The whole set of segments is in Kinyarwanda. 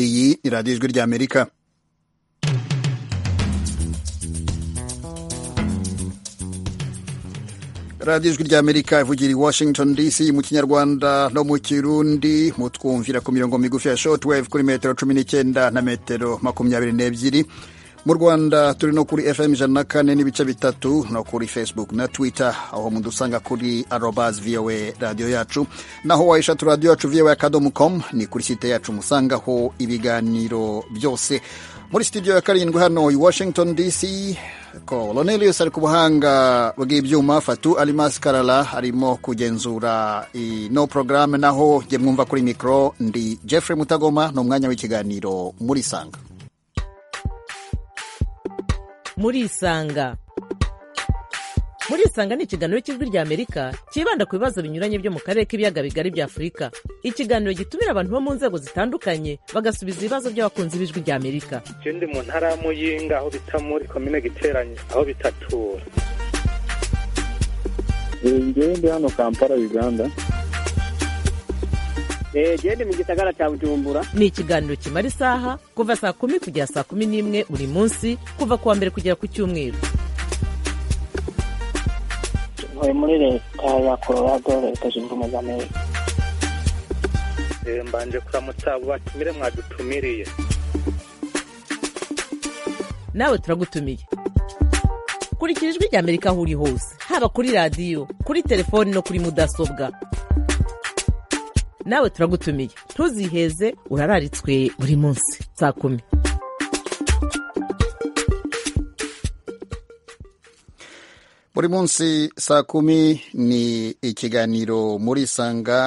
iyi ni radiyo ijwi ry'amerika radiyo ijwi ry'amerika ivugira i washington dc mu kinyarwanda no mu kirundi mutwumvira ku mirongo migufi ya shortwave kuri metero cumi n'icyenda na metero makumyabiri n'ebyiri mu rwanda turi no kuri fm ijana na kane n'ibice bitatu no kuri facebook na twitter aho mudusanga kuri arobas voa radiyo yacu naho wayishatu radiyo yacu voa akadomo com ni kuri site yacu musangaho ibiganiro byose muri studio ya karindwi hano i washington dc colonelius ari ku buhanga bw'ibyuma fatu alimas karara arimo kugenzura ino porogaramu naho jye mwumva kuri mikoro ndi jeffrey mutagoma ni umwanya w'ikiganiro muri sanga murisanga murisanga ni ikiganiro cy'ijwi ry'amerika cyibanda ku bibazo binyuranye byo mu karere k'ibiyaga bigari bya afurika ikiganiro gitumira abantu bo mu nzego zitandukanye bagasubiza ibibazo by'abakunzi b'ijwi ry'amerika icyo ndi mu ntara ya muyinga aho bita muri komine giteranye aho bitatura ngewe ndi hano kampala uganda gende mu gisagara cya bujumbura ni ikiganiro kimara isaha kuva saa kumi kugera saa kumi n'imwe buri munsi kuva ku wa mbere kugera ku cyumweru ntuye muri leta ya colorado leta zunze ubumwe za amerika mbanje kuramutsa abo batumire mwadutumiriye nawe turagutumiye kurikira ijwi rya amerika aho uri hose haba kuri radiyo kuri telefoni no kuri mudasobwa nawe turagutumiye ntuziheze urararitswe buri munsi saa kumi buri munsi saa kumi ni ikiganiro muri sanga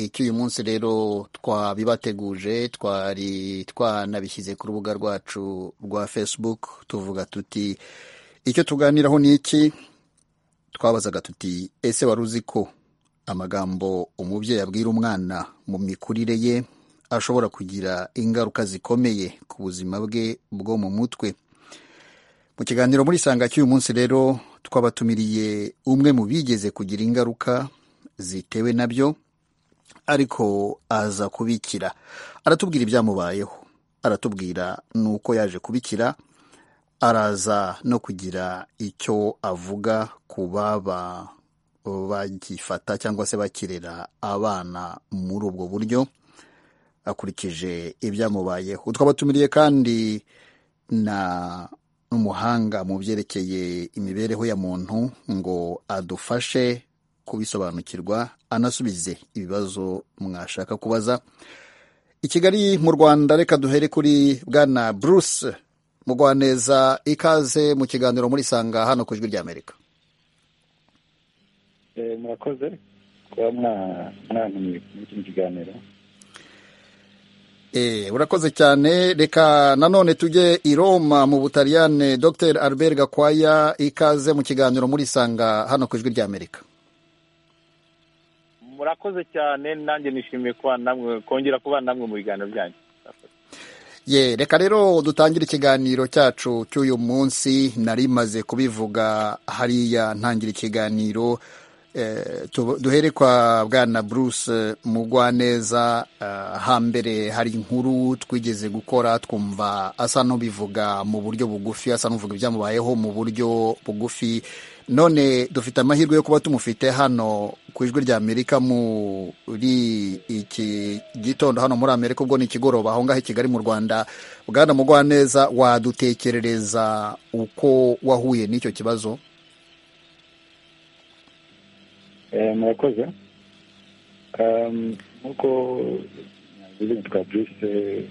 icy'uyu munsi rero twabibateguje twari twanabishyize ku rubuga rwacu rwa facebook tuvuga tuti icyo tuganiraho ni iki twabazaga tuti ese wari uzi ko amagambo umubyeyi abwira umwana mu mikurire ye ashobora kugira ingaruka zikomeye ku buzima bwe bwo mu mutwe mu kiganiro muri sanga cy'uyu munsi rero twabatumiriye umwe mu bigeze kugira ingaruka zitewe nabyo ariko aza kubikira aratubwira ibyamubayeho aratubwira n'uko yaje kubikira araza no kugira icyo avuga ku baba bagifata cyangwa se bakirera abana muri ubwo buryo akurikije ibyamubayeho twabatumiriye kandi na n'umuhanga mu byerekeye imibereho ya muntu ngo adufashe kubisobanukirwa anasubize ibibazo mwashaka kubaza i kigali mu rwanda reka duhere kuri bwana bruce mugwaneza ikaze mu kiganiro muri sanga hano ku ijwi ry'amerika murakoze kuba mwantumiye muri iki kiganiro urakoze cyane reka nanone tujye i roma mu butaliyane dr albert gakwaya ikaze mu kiganiro muri sanga hano ku ijwi ry'amerika murakoze cyane nanjye nishimiye kuba namwe kongera kuba namwe mu biganiro byanyu ye reka rero dutangire ikiganiro cyacu cy'uyu munsi nari maze kubivuga hariya ntangira ikiganiro duhere kwa bwana bruce mugwaneza hambere hari inkuru twigeze gukora twumva asa n'ubivuga mu buryo bugufi asa n'uvuga ibyamubayeho mu buryo bugufi none dufite amahirwe yo kuba tumufite hano ku ijwi rya amerika muri iki gitondo hano muri amerika ubwo ni ikigoroba aho ngaho i kigali mu rwanda bwana mugwaneza wadutekerereza uko wahuye n'icyo kibazo murakoze nk'uko nitwa bruce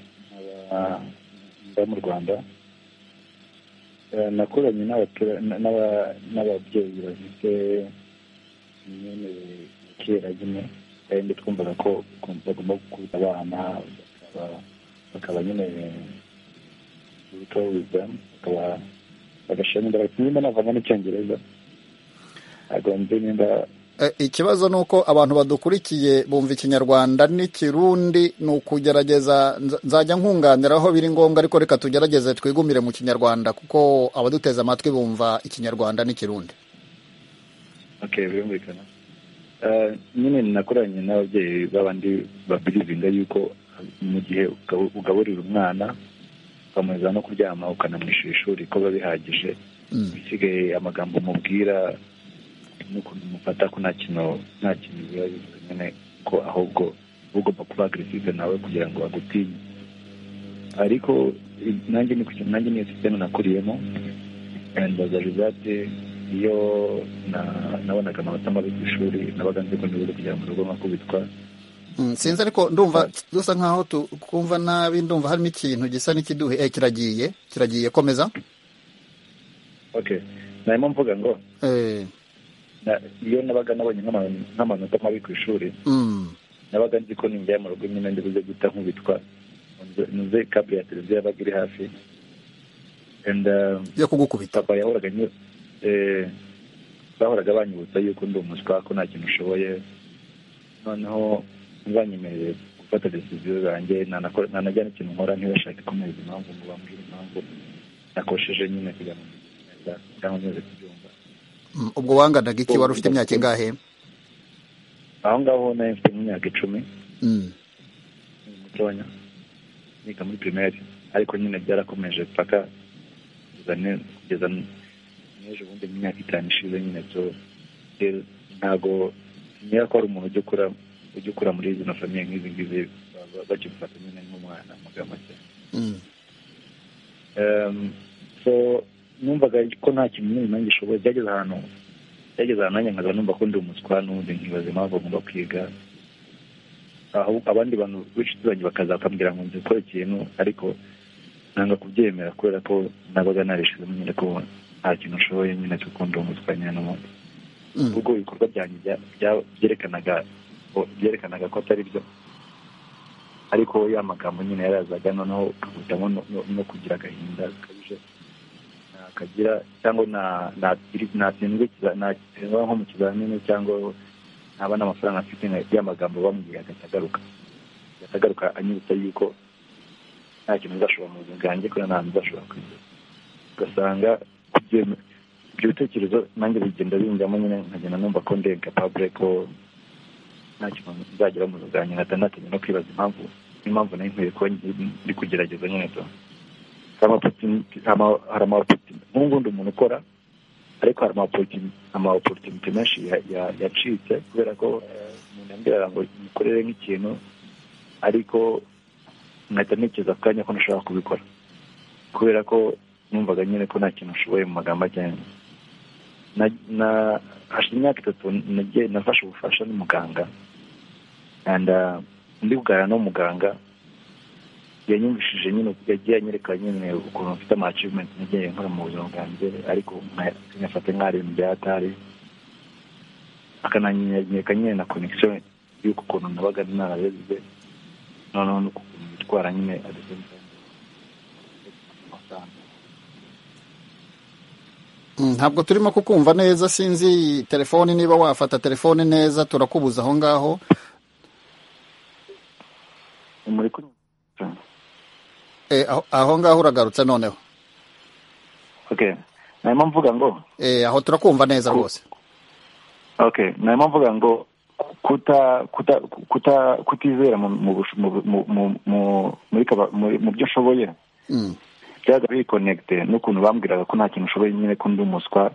mba mu rwanda nakoranye n'ababyeyi bafite imyemerere ya kera nyine kandi twumvaga ko bagomba gukuza abana bakaba nyine gutoza bagashyiramo imbaraga nimba navanga n'icyongereza ntabwo mbi nimba ikibazo ni uko abantu badukurikiye bumva ikinyarwanda n'ikirundi ni ukugerageza nzajya nkunganira aho biri ngombwa ariko reka tugerageze twigumire mu kinyarwanda kuko abaduteze amatwi bumva ikinyarwanda n'ikirundi birumvikana nyine nakoranye n'ababyeyi b'abandi babirizinga yuko mu gihe ugabo- ugaburira umwana ukamuheza no kuryama ukanamwishyura ishuri ko biba bihagije Mm. bisigaye amagambo umubwira n'ukuntu umufata ko nta kintu nta kintu biba bivuze nyine ko ahubwo uba ugomba kuba agresive nawe kugira ngo agutinye ariko i- nanjye ni ku- nanjye niyo sisiteme nakuriyemo mbaza rizate iyo na- nabonaga amanota mabi ku ishuri nabaga nzi ko nibura kugera mu rugo nkakubitwa Mm, sinzi ariko ndumva dusa nkaho tukumva nabi ndumva harimo ikintu gisa n'ikiduhe eh, kiragiye kiragiye komeza okay narimo mvuga ngo eh, na- iyo nabaga nabonye nk'ama- nk'amanota mabi ku ishuri mm, nabaga nzi ko ninjya mu rugo nyine ndibuze guta nkubitwa nze kapu ya televiziyo yabaga iri hafi and um, yo kugukubita papa yahoraga anyu- eh, bahoraga banyibutsa yuko ndi umuswa ko nta kintu ushoboye noneho ntibanyemerere gufata desiziyo zanjye nanako- nanajya n'ikintu nkora ntibashake kumeza impamvu ngo bambwire impamvu nakosheje nyine kugira ngo neza cyangwa neza kubyumva Mm, ubwo wanganaga iki wari ufite imyaka ingahe aho ngaho nari mfite nk'imyaka icumi Mm, mutonya niga muri pirimeri ariko nyine byarakomeje paka kugeza ne- kugeza n- n'ejo bundi mu myaka itanu ishize nyine byo rero ntabwo niba ko hari umuntu ujya ukura ujya ukura muri zino famiye nk'izi ngizi baba bakimufata nyine nk'umwana amagambo make mm, Em, so numvaga ko nta kintu nyine nanjye ushoboye byageze ahantu byageze ahantu nanjye nkaza numva ko ndi umuswa n'ubundi nkibaza impamvu agomba kwiga aho abandi bantu b'inshuti zanjye bakaza bakambwira ngo nzi gukora ikintu ariko nanga kubyemera kubera ko nabaga narishizemo nyine ko nta kintu ushoboye nyine cyo kundi umuswa nyine n'ubundi mm, ubwo ibikorwa byanjye bya- bya- byerekanaga ko- byerekanaga ko atari byo ariko ya magambo nyine yarazaga noneho ukahitamo no- no- no kugira agahinda gakabije nakagira cyangwa na- natiri- natsindwe kiza- natsindwa nko mu kizamini cyangwa ntaba n'amafaranga afite nka- ya magambo bamubwira agatagaruka agatagaruka anyibutsa yuko nta kintu uzashobora mu buzima bwanjye kubera nta hantu uzashobora kwigira ugasanga kubyemera ibyo bitekerezo nanjye bigenda binjyamo nyine nkagenda numva ko ndenga pabure ko nta kintu nzagera mu bwanjye nkahita natangira no kwibaza impamvu impamvu nari nkwiye kuba ndi kugerageza nyine to hari amaopportunity- ama- hari amaopportunity nk'ubu ngubu ndi umuntu ukora ariko hari amaopportunity- amaopportunity menshi ya- ya- yacitse kubera ko eh, umuntu yambwiraga ngo mukorere nk'ikintu ariko nkahita ntekereza ako kanya ko ntashobora kubikora kubera ko numvaga nyine ko nta kintu ushoboye mu magambo ajyanye na- na- hashize imyaka itatu nagiye nafashe ubufasha n'umuganga and uh, ndi kuganira n'umuganga yanyumvishije nyine yagiye anyereka nyine ukuntu mfite ama achievement nagiye nkora mu buzima bwanjye ariko nka- nkafata nk'ari mu byatari akananyereka nyine na connection y'uko ukuntu nabaga narareze noneho n'ukuntu bitwara nyine at the same time amafaranga mm, ntabwo turimo kukumva neza sinzi telefoni niba wafata telefoni neza turakubuza aho ngaho muri kunywa eh, aho, aho ngaho uragarutse noneho okay narimo mvuga ngo eh, aho turakumva neza rwose okay narimo mvuga ngo kuta kuta kuta kutizera mu mu busho- mu mu- mu- mu- muri kaba- muri- mu byo ushoboye Mm, byaga bikonegite n'ukuntu bambwiraga ko nta kintu ushoboye nyine ko ndi umuswa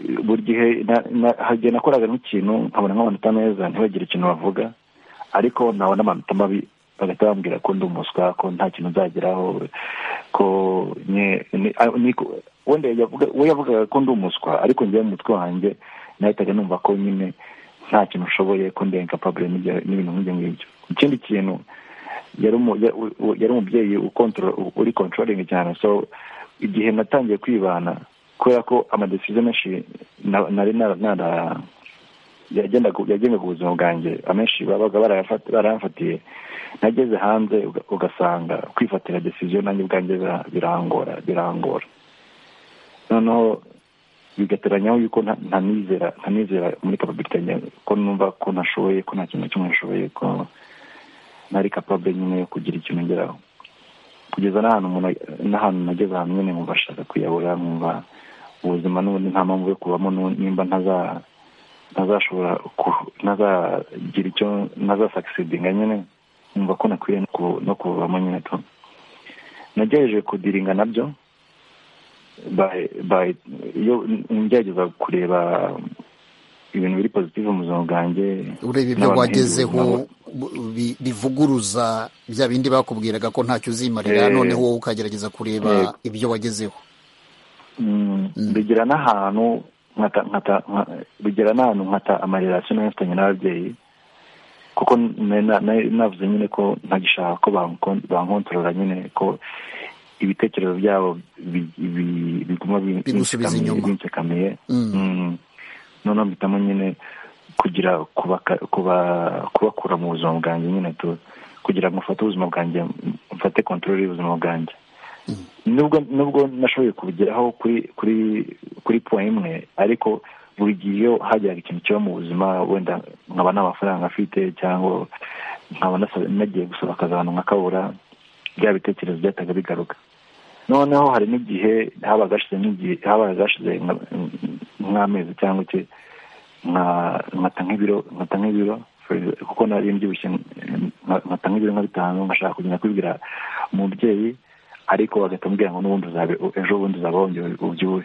buri gihe na- na- hari igihe nakoraga nk'ikintu nkabona nk'amanota meza ntibagire ikintu bavuga ariko nabona amanota mabi bagahita bambwira ko ndi umuswa ko nta kintu nzageraho ko nye- ni- a- ni ko- wenda yavuga- we yavugaga ko ndi umuswa ariko njyewe mu mutwe wanjye nahitaga numva ko nyine nta kintu ushoboye ko ndi incapable n'ibyo- n'ibintu nk'ibyo ngibyo ikindi kintu yari umu- ya- u- u- yari umubyeyi ukontoro- u- uri controlling cyane so igihe natangiye kwibana kubera ko amadesiziyo menshi na- nari nara- nara- yagendaga yagendaga ubuzima bwanjye amenshi babaga barayafata- barayamfatiye nageze hanze uga- ugasanga kwifatira desiziyo nanjye ubwanjye bira- birangora birangora noneho bigateranyaho yuko nta- nta nizera nta nizera muri kapabilite yanjye ko numva ko ntashoboye ko nta kintu kimwe nashoboye ko nari kapable nyine yo kugira ikintu ngeraho kugeza n'ahantu umuntu n'ahantu nageze ahantu nyine nkumva ashaka kwiyahura nkumva ubuzima n'ubundi nta mpamvu yo kubamo n'u- nimba ntaza ntazashobora ku- ntazagira icyo ntazasakisidinga nyine numva ko nakwiriye no ku- no kuvamo nyine tu nagerageje kudiringa nabyo by- by- iyo ngerageza kureba ibintu biri positive mu buzima bwanjye ureba ibyo n'abantu wagezeho nabo. bu- bi- bivuguruza bya bindi bakubwiraga ko ntacyo uzimarira Eh. noneho wowe ukagerageza kureba Yego. ibyo wagezeho Mm, bigera n'ahantu nkata nkata nka- bigera n'ahantu nkata amarelasiyo nari mfitanye n'ababyeyi kuko nari na- nari navuze nyine ko ntagishaka ko bankon- bankontorora nyine ko ibitekerezo byabo bi- bi- biguma bin- Bigusubiza binsekamiye- inyuma. binsekamiye Mm. Mm. noneho mpitamo nyine kugira kubaka- kuba- kubakura mu buzima bwanjye nyine tu kugira ngo mfate ubuzima bwanjye mfate kontorore y'ubuzima bwanjye nubwo nubwo nashoboye kubigeraho kuri kuri kuri point imwe ariko buri gihe iyo hagiraga ikintu kiba mu buzima wenda nkaba nta mafaranga afite cyangwa nkaba nasa- nagiye gusaba akazi ahantu nkakabura bya bitekerezo byahitaga bigaruka noneho hari n'igihe habaga hashize n'igihe habaga hashize nka- nk'amezi cyangwa iki nka- nkata nk'ibiro nkata nk'ibiro for- kuko nari mbyibushye nka- nkata nk'ibiro nka bitanu nkashaka kugenda kubibwira umubyeyi ariko bagahita bambwira ngo n'ubundi uzabe- ejo bundi uzaba wongeye ubyibuhe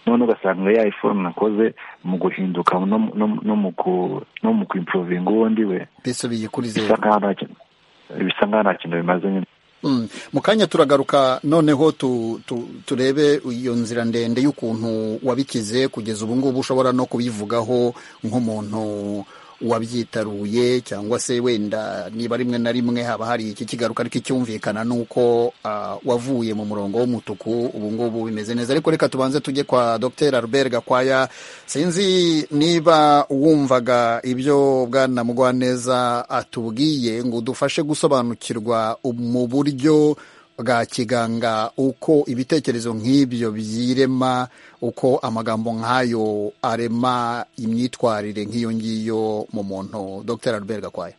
none ugasanga ya iforu nakoze mu guhinduka no mu- no mu- no mu ku- no mu kuimprovinga ubundi we mbese bisa biyikurizera nkaho nta kintu bisa nkaho nta kintu bimaze nyine Mm. mu kanya turagaruka noneho tu, tu, turebe iyo nzira ndende y'ukuntu wabikize kugeza ubu ngubu ushobora no kubivugaho nk'umuntu wabyitaruye cyangwa se wenda niba rimwe na rimwe haba hari iki kigaruka ariko icyumvikana ni uko ah, wavuye mu murongo w'umutuku ubu ngubu bimeze neza ariko reka tubanze tujye kwa dr albert gakwaya sinzi niba wumvaga ibyo bwana mugwaneza atubwiye ngo udufashe gusobanukirwa mu buryo bwa kiganga uko ibitekerezo nk'ibyo byirema uko amagambo nk'ayo arema imyitwarire nk'iyo ngiyo mu muntu dr albert gakwaya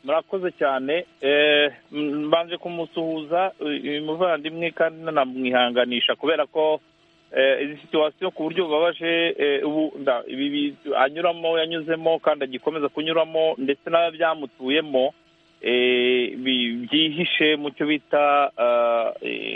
murakoze cyane Eh, m- mbanje kumusuhuza uyu muvandimwe kandi nanamwihanganisha kubera ko eh, izi situwasiyo ku buryo bubabaje eh, ubu nda- ibi bi- anyuramo yanyuzemo kandi agikomeza kunyuramo ndetse n'ababyamutuyemo eh, bi- byihishe mu cyo bita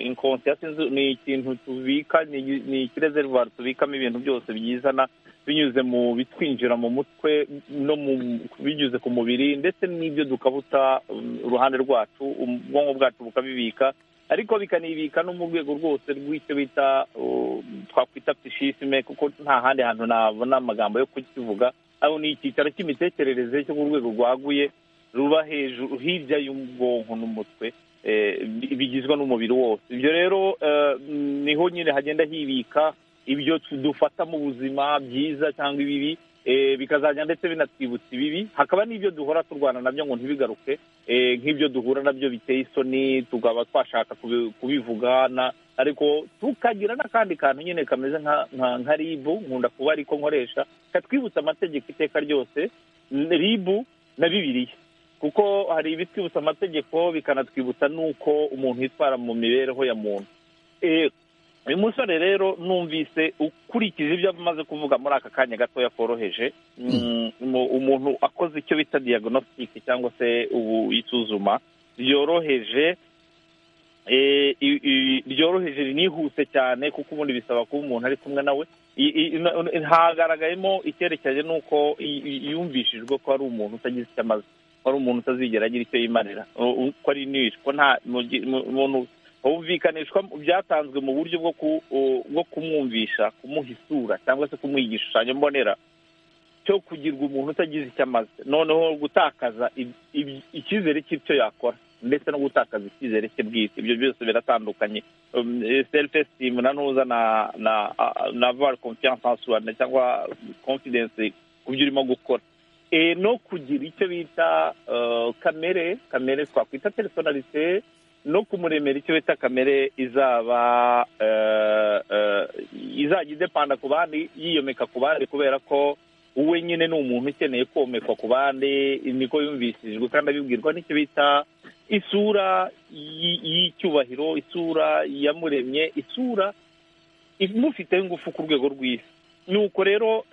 inkonsiyasi ni ikintu tubika ni ni ikirezerivare tubikamo ibintu byose byizana binyuze mu bitwinjira mu mutwe no mu binyuze ku mubiri ndetse n'ibyo dukabuta um, uruhande rwacu um- ubwonko bwacu bukabibika ariko bikanibika no mu rwego rwose rw'icyo bita um, twakwita psishisime kuko nta handi hantu nabona amagambo yo kukivuga aho ni icyicaro cy'imitekerereze cyo ku rwego rwaguye ruba hejuru hirya y'ubwonko n'umutwe eh, bi- bigizwe n'umubiri wose ibyo rero eh, niho nyine hagenda hibika ibyo tu- dufata mu buzima byiza cyangwa ibibi eh, bikazajya ndetse binatwibutsa ibibi hakaba n'ibyo duhora turwana nabyo ngo ntibigaruke eh, nk'ibyo duhura nabyo biteye isoni tukaba twashaka kubi- kubivugana ariko tukagira n'akandi kantu nyine kameze nka- nka nka ribu nkunda kuba ariko nkoresha katwibutsa amategeko iteka ryose n- ribu na bibiliya kuko hari ibitwibutsa amategeko bikanatwibutsa n'uko umuntu yitwara mu mibereho ya muntu Eh, uyu musore rero numvise ukurikije ibyo amaze kuvuga muri aka kanya gatoya koroheje mm, mu- umuntu akoze icyo bita diagnostic cyangwa se ubu isuzuma ryoroheje eh, i- i- ryoroheje rinihuse cyane kuko ubundi bisaba kuba umuntu ari kumwe nawe I- i- na- hagaragayemo icyerekeranye n'uko i- i- yumvishijwe ko ari umuntu utagize icyo amaze ko ari umuntu utazigera agira icyo yimarira u- u- ko ari nishi ko nta mu gi- mu- umuntu humvikanishwa byatanzwe mu buryo bwo ku- u- bwo kumwumvisha kumuha isura cyangwa se kumuha igishushanyo mbonera cyo kugirwa umuntu utagize icyo amaze noneho gutakaza ib- ib- icyizere cy'icyo yakora ndetse no gutakaza icyizere cye bwite ibyo byose biratandukanye self esteem na ntuza na na na var confiance en soi na- cyangwa confidence ku byo urimo gukora Eh, no kugira icyo bita eh, kamere kamere twakwita personalite no kumuremera icyo bita kamere izaba eh, eh, izajya idepanda ku bandi yiyomeka ku bandi kubera ko wowe nyine ni umuntu ukeneye komekwa ku bandi niko yumvishijwe kandi abibwirwa n'icyo bita isura y- y'icyubahiro isura yamuremye isura imufiteho ingufu ku rwego rw'isi nuko rero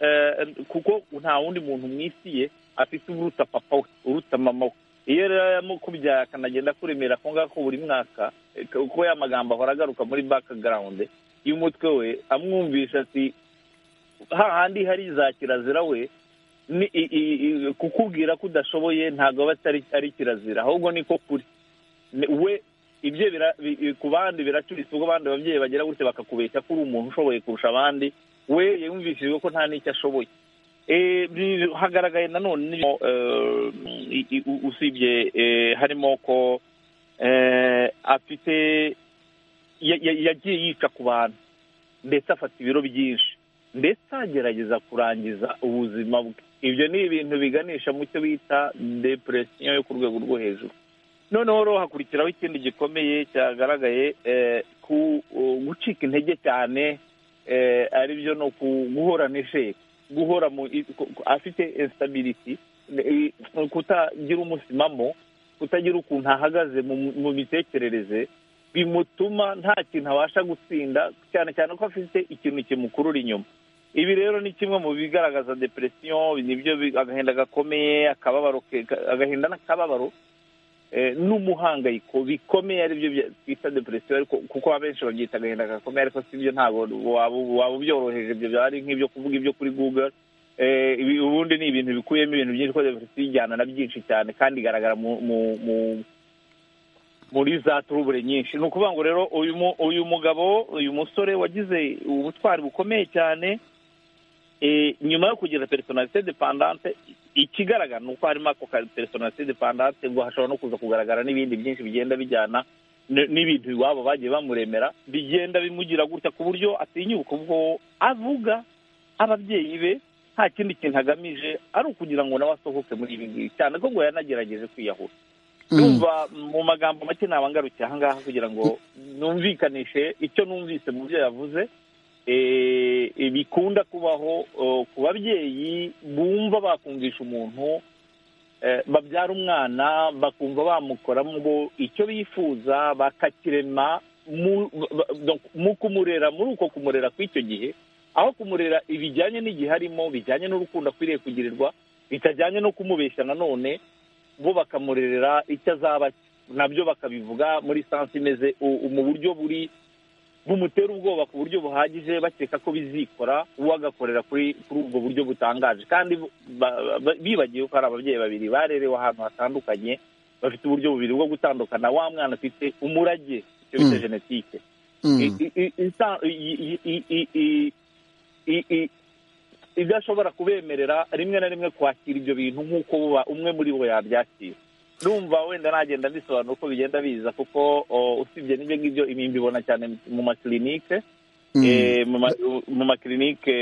kuko nta wundi muntu mwisiye afite uruta papa we uruta mama we iyo rero yamukubyara akanagenda kuremera ko ngako buri mwaka kuko ya magambo ahora agaruka muri bakagarawundi y'umutwe we amwumvisha ati hahandi hari za kirazira we kukubwira ko udashoboye ntabwo aba atari kirazira ahubwo niko kuri we ibyo ku bandi biracuritse ubwo abandi babyeyi bagera gutya bakakubeshya ko uri umuntu ushoboye kurusha abandi we yumvishijwe ko nta n'icyo ashoboye hagaragaye nanone usibye harimo ko afite yagiye yica ku bantu ndetse afata ibiro byinshi ndetse agerageza kurangiza ubuzima bwe ibyo ni ibintu biganisha mu cyo bita depresiyo yo ku rwego rwo hejuru noneho rero hakurikiraho ikindi gikomeye cyagaragaye ku gucika intege cyane ari byo ni guhora n'isheke guhora afite esitabiriti kutagira umusimamo kutagira ukuntu ahagaze mu mitekerereze bimutuma nta kintu abasha gutsinda cyane cyane ko afite ikintu kimukurura inyuma ibi rero ni kimwe mu bigaragaza depresiyo nibyo agahinda gakomeye akababaro agahinda n'akababaro n'umuhangayiko bikomeye aribyo twita depresiyo ariko kuko abenshi babyita agahinda gakomeye ariko si byo ntabwo waba ubyoroheje ibyo byaba ari nk'ibyo kuvuga ibyo kuri google ubundi ni ibintu bikuyemo ibintu byinshi kuko depresiyo ijyana na byinshi cyane kandi igaragara muri za turubure nyinshi ni ukuvuga ngo rero uyu mugabo uyu musore wagize ubutwari bukomeye cyane nyuma yo kugira personalite dependante ikigaragara ni uko harimo ako ka personalite dependante ngo hashobora no kuza kugaragara n'ibindi byinshi bigenda bijyana n'ibintu iwabo bagiye bamuremera bigenda bimugira gutya ku buryo atinyuka ubwo avuga ababyeyi be nta kindi kintu agamije ari ukugira ngo nawe asohoke muri ibi ngibi cyane ko ngo yanagerageje kwiyahura numva mu magambo make naba ngarukiye aha ngaha kugira ngo numvikanishe icyo numvise mu byo yavuze bikunda kubaho ku babyeyi bumva bakumvisha umuntu babyara umwana bakumva bamukoramo ngo icyo bifuza bakakirema mu kumurera muri uko kumurera kw'icyo gihe aho kumurera ibijyanye n'igihe arimo bijyanye n'urukundo akwiriye kugirirwa bitajyanye no kumubeshya nanone bo bakamurerera icyo azaba nabyo bakabivuga muri sansi imeze mu buryo buri bumutera ubwoba ku buryo buhagije bakeka ko bizikora uwo agakorera kuri ubwo buryo butangaje kandi bibagiwe ko hari ababyeyi babiri barerewe ahantu hatandukanye bafite uburyo bubiri bwo gutandukana wa mwana afite umurage icyo bita jenoside idashobora kubemerera rimwe na rimwe kwakira ibyo bintu nk'uko umwe muri bo yabyakira numva wenda nagenda mbisobanura uko bigenda biza kuko usibye n'ibyo ngibyo mbibona cyane mu makirinike mu makirinike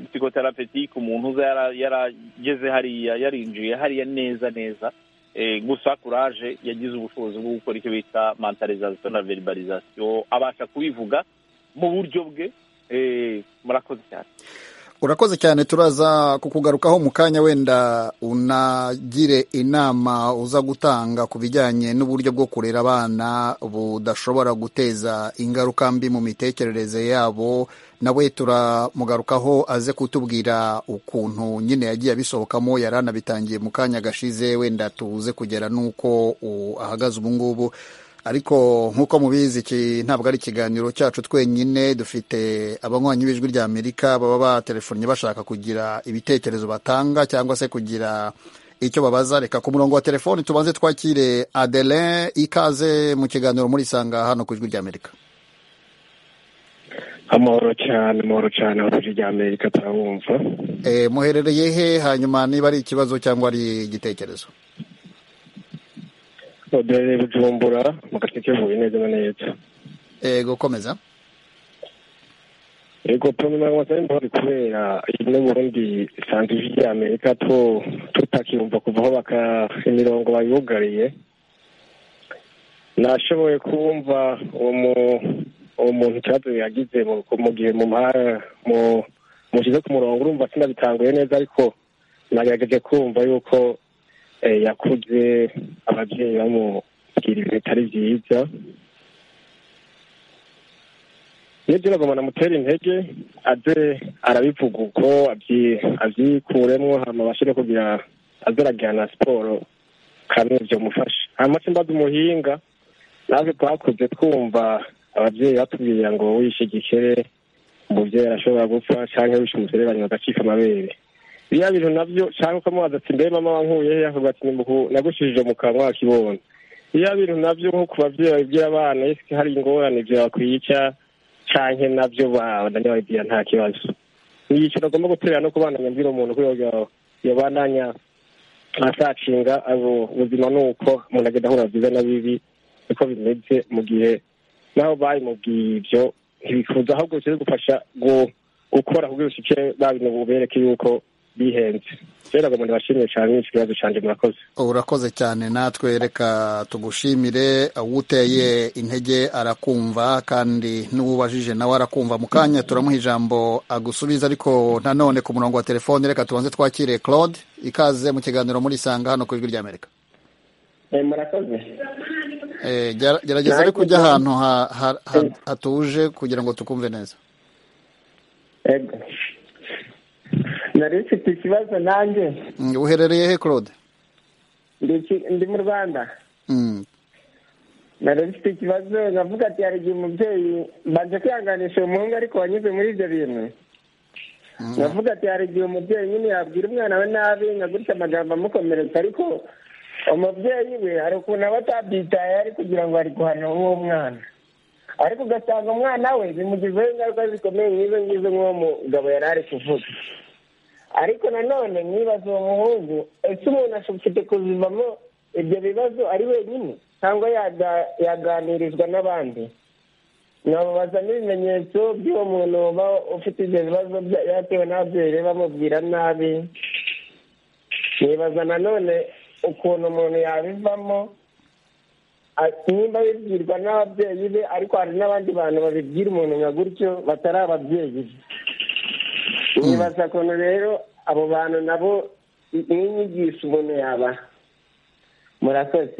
psikoterapetike umuntu uza yarageze hariya yarinjiye hariya neza neza gusa kuraje yagize ubushobozi bwo gukora icyo bita mantalizasiyo na veribarizasiyo abasha kubivuga mu buryo bwe murakoze cyane urakoze cyane turaza kukugarukaho mu kanya wenda unagire inama uza gutanga ku bijyanye n'uburyo bwo kurera abana budashobora guteza ingaruka mbi mu mitekerereze yabo nawe turamugarukaho aze kutubwira ukuntu nyine yagiye abisohokamo yari anabitangiye mu kanya gashize wenda tubuze kugera n'uko ahagaze ubu ngubu ariko nk'uko mubizi iki ntabwo ari ikiganiro cyacu twenyine dufite abanywanyi b'ijwi rya amerika baba batelefonye bashaka kugira ibitekerezo batanga cyangwa se kugira icyo babaza reka ku murongo wa telefoni tubanze twakire adelin ikaze mu kiganiro muri isanga hano ku ijwi rya amerika amahoro cyane amahoro cyane ku ijwi rya amerika turabumva muherereye he hanyuma niba ari ikibazo cyangwa ari igitekerezo odore bujumbura mu gace kivuye neza na neza ego komeza ego pamela wasani bari kubera imwe burundi santiji ya amerika to tutakiyumva kuva aho baka imirongo bayugariye nashoboye kumva uwo uwo muntu ikibazo yagize mu gihe mu mu mushyize ku murongo urumva sinabitanguye neza ariko nagerageje kumva yuko yakuze ababyeyi bamubwira ibintu bitari byiza nibyo uragomba namutera intege aze arabivuga uko abyikuremo hama abashire kugira aze arajyana siporo kamwe byamufasha hama se mbaze umuhinga natwe twakuze twumva ababyeyi batubwira ngo wishe igikere umubyeyi arashobora gupfa cyangwa wishe umuserebanyi bagacika amabere biriya bintu nabyo cyangwa ukamubaza ati mbe mama wankuye he akavuga ati nagushije mu kanwa kibona biriya bintu nabyo nko ku babyeyi babibwira abana ese hari ingorane byabakwica cyane nabyo bananibagira nta kibazo ni ikintu agomba guterera no kubandanya mbwira umuntu kubera yabandanya azacinga abo ubuzima ni uko umuntu agenda ahura byiza na bibi niko bimeze mu gihe naho bayimubwiye ibyo ntibifuza ahubwo bishinzwe gufasha gukora kugira ushike babinobubereke yuko bihenze rero ngo ndabashimiye cyane n'iki kibazo cyane murakoze urakoze cyane natwe reka tugushimire uwuteye intege arakumva kandi n'uwubajije nawe arakumva mu kanya turamuha ijambo agusubiza ariko nanone ku murongo wa telefoni reka tubanze twakire claude ikaze mu kiganiro muri isanga hano ku ijwi ry'amerika murakoze gerageza ariko ujya ahantu hatuje kugira ngo tukumve neza nari ufite ikibazo nanjye uherereye he claude ndi mu rwanda nari ufite ikibazo navuga ati hari igihe umubyeyi mbanje kwihanganisha umuhungu ariko wanyuze muri ibyo bintu navuga ati hari igihe umubyeyi nyine yabwira umwana we nabi nka gutya amagambo amukomeretsa ariko umubyeyi we hari ukuntu aba atabyitaye ari kugira ngo ari guhana uwo mwana ariko ugasanga umwana we bimugizeho ingaruka zikomeye nk'izo ngizo nk'uwo mugabo yari ari kuvuga ariko nanone mwibaza uwo muhungu ese umuntu afite kuzivamo ibyo bibazo ari wenyine cyangwa yaganirizwa n'abandi nkamubaza n'ibimenyetso by'uwo muntu uba ufite ibyo bibazo yatewe n'ababyeyi be bamubwira nabi mwibaza nanone ukuntu umuntu yabivamo nimba bibwirwa n'ababyeyi be ariko hari n'abandi bantu babibwira umuntu nka gutyo batari ababyeyi be nibaza ukuntu rero abo bantu nabo n'inyigisho umuntu yaba murakoze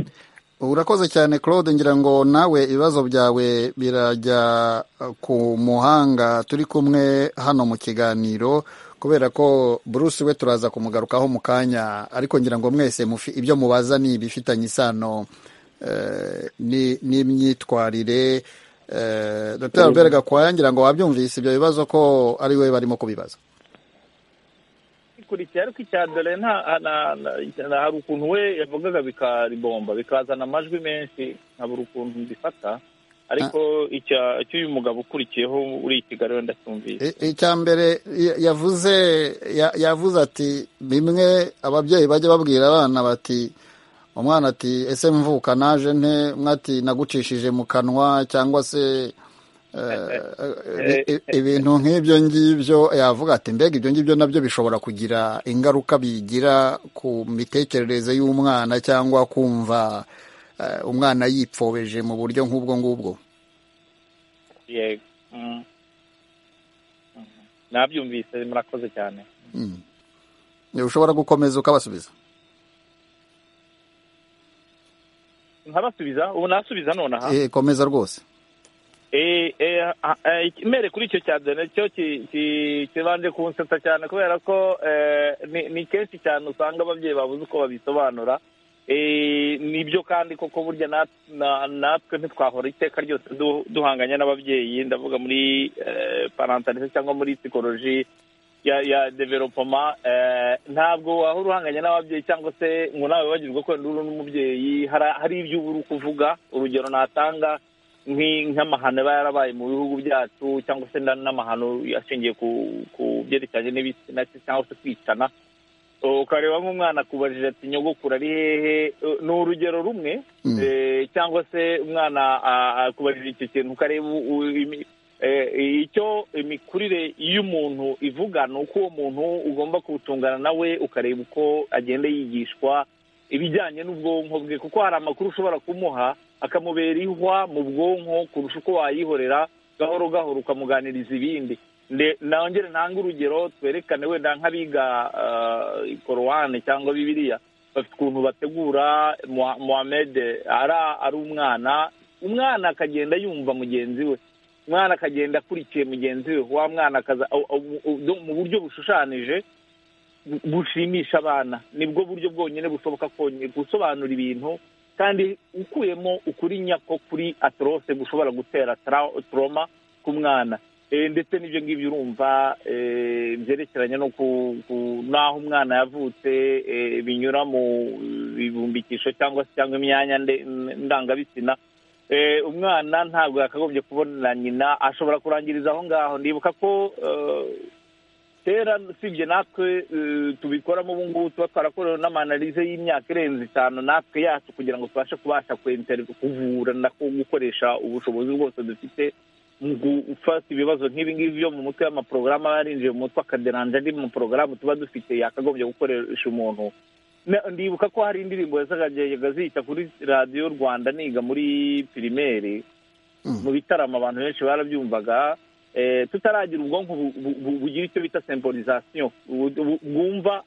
urakoze cyane claude ngira ngo nawe ibibazo byawe birajya ku muhanga turi kumwe hano mu kiganiro kubera ko Bruce we turaza kumugarukaho mu kanya ariko ngira ngo mwese ibyo mubaza ni ibifitanye isano n'imyitwarire dr albert gakwaya ngira ngo wabyumvise ibyo bibazo ko ari we barimo kubibaza ikurikiye ariko icya dore hari ukuntu we yavugaga bikaribomba bikazana amajwi menshi nkabura ukuntu mbifata ariko icy'uyu mugabo ukurikiyeho uri kigali wenda cyumvise icya mbere yavuze yavuze ati bimwe ababyeyi bajya babwira abana bati umwana ati ese mvuka naje nte mwati nagucishije mu kanwa cyangwa se ibintu nk'ibyo ngibyo yavuga ati mbega ibyo ngibyo nabyo bishobora kugira ingaruka bigira ku mitekerereze y'umwana cyangwa kumva umwana yipfobeje mu buryo nk'ubwo ngubwo yego nabyumvise murakoze cyane ushobora gukomeza ukabasubiza nkabasubiza ubu nasubiza nonaha komeza rwose mere kuri icyo cya dore cyo kibanje kunsetsa cyane kubera ko ni kenshi cyane usanga ababyeyi babuze uko babisobanura nibyo kandi koko burya natwe ntitwahora iteka ryose duhanganye n'ababyeyi ndavuga muri parantalise cyangwa muri sikoroji ya developoma ntabwo wahora uhanganye n'ababyeyi cyangwa se ngo nawe wibagirwe ko wenda uri n'umubyeyi hari ibyo uba uri kuvuga urugero natanga nk'amahano aba yarabaye mu bihugu byacu cyangwa se n'amahano ashingiye ku byerekeranye n'ibitsina cyangwa se kwicana ukareba nk'umwana akubajije ati nyogokuru ari hehe ni urugero rumwe cyangwa se umwana akubajije icyo kintu ukareba icyo imikurire y'umuntu ivuga ni uko uwo muntu ugomba kuwutungana nawe ukareba uko agenda yigishwa ibijyanye n'ubwonko bwe kuko hari amakuru ushobora kumuha akamubera ihwa mu bwonko kurusha uko wayihorera gahoro gahoro ukamuganiriza ibindi nongere ntange urugero twerekane wenda nk'abiga korowani cyangwa bibiriya bafite ukuntu bategura muhammed ari umwana umwana akagenda yumva mugenzi we umwana akagenda akurikiye mugenzi we wa mwana akaza mu buryo bushushanije bushimisha abana nibwo buryo bwonyine bushoboka gusobanura ibintu kandi ukuyemo ukuri nyako kuri atorose gushobora gutera toroma ku mwana ndetse n'ibyo ngibyo urumva byerekeranye n'aho umwana yavutse binyura mu bibumbikisho cyangwa se cyangwa imyanya ndangabitsina umwana ntabwo yakagombye kubona nyina ashobora kurangiriza aho ngaho ndibuka ko kera usibye natwe tubikoramo ubu ngubu tuba twarakorewe n'amanarize y'imyaka irenze itanu natwe yacu kugira ngo tubashe kubasha kuvura no gukoresha ubushobozi bwose dufite mu gufata ibibazo nk'ibi ngibi byo mu mutwe y'amaporogaramu aba yarinjiye mu mutwe akaderanje andi mu porogaramu tuba dufite yakagombye gukoresha umuntu ndibuka ko hari indirimbo yazajyaga ziyita kuri radiyo rwanda niga muri pirimeri mu bitaramo abantu benshi barabyumvaga tutaragira ubwonko bugira icyo bita semporizasiyo bwumva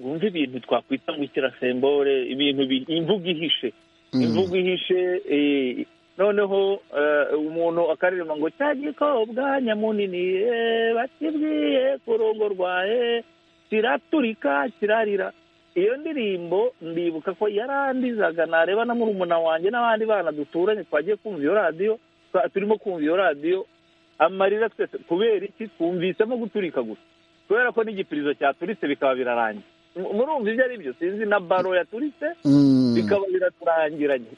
bwumva ibintu twakwita ngo ikirasembore ibintu imvugo ihishe imvugo ihishe noneho umuntu akaririmba ngo cya gikobwa nyamunini bakibwiye kurongorwaye kiraturika kirarira iyo ndirimbo ndibuka ko yarandizaga nareba na murumuna wanjye n'abandi bana duturanye twagiye kumva iyo radiyo turimo kumva iyo radiyo amarira twese kubera iki twumvisemo guturika gusa kubera ko n'igipirizo cyaturitse bikaba birarangira murumva ibyo ari byo sinzi na baro yaturitse bikaba biraturangiranye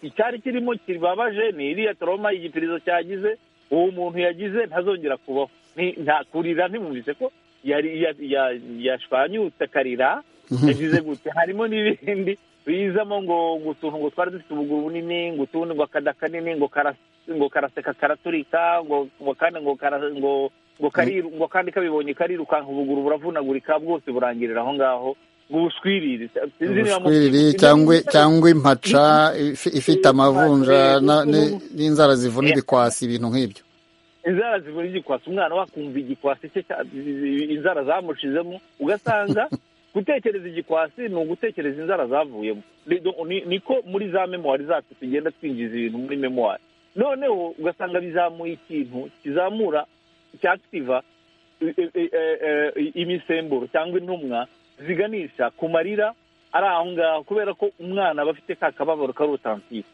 icyari kirimo kibabaje ni iriya toroma igipirizo cyagize uwo muntu yagize ntazongera kubaho nta kurira ntimwumvise ko yashwanyutse akarira yagize gutya harimo n'ibindi bizamo ngo utuntu ngo twari dufite ubuguru bunini ngo utundi ngo akada kanini ngo karasa ngo karaseka karaturika ngo kandi ngo ngo ngo kandi kabibonye karirukanka ubuguru buravunagurika bwose burangirira aho ngaho ngo ubushwiriri ubushwiriri cyangwa impaca ifite amavunja n'inzara zivuna ibikwasi ibintu nk'ibyo inzara zivuna igikwasi umwana wakumva igikwasi cye inzara zamushizemo ugasanga gutekereza igikwasi ni ugutekereza inzara zavuyemo niko muri za memuwari zacu tugenda twinjiza ibintu muri memuwari noneho ugasanga bizamuye ikintu kizamura cyakitiva imisemburo cyangwa intumwa ziganisha ku marira ari aho ngaho kubera ko umwana aba afite ka kababaro kari otantike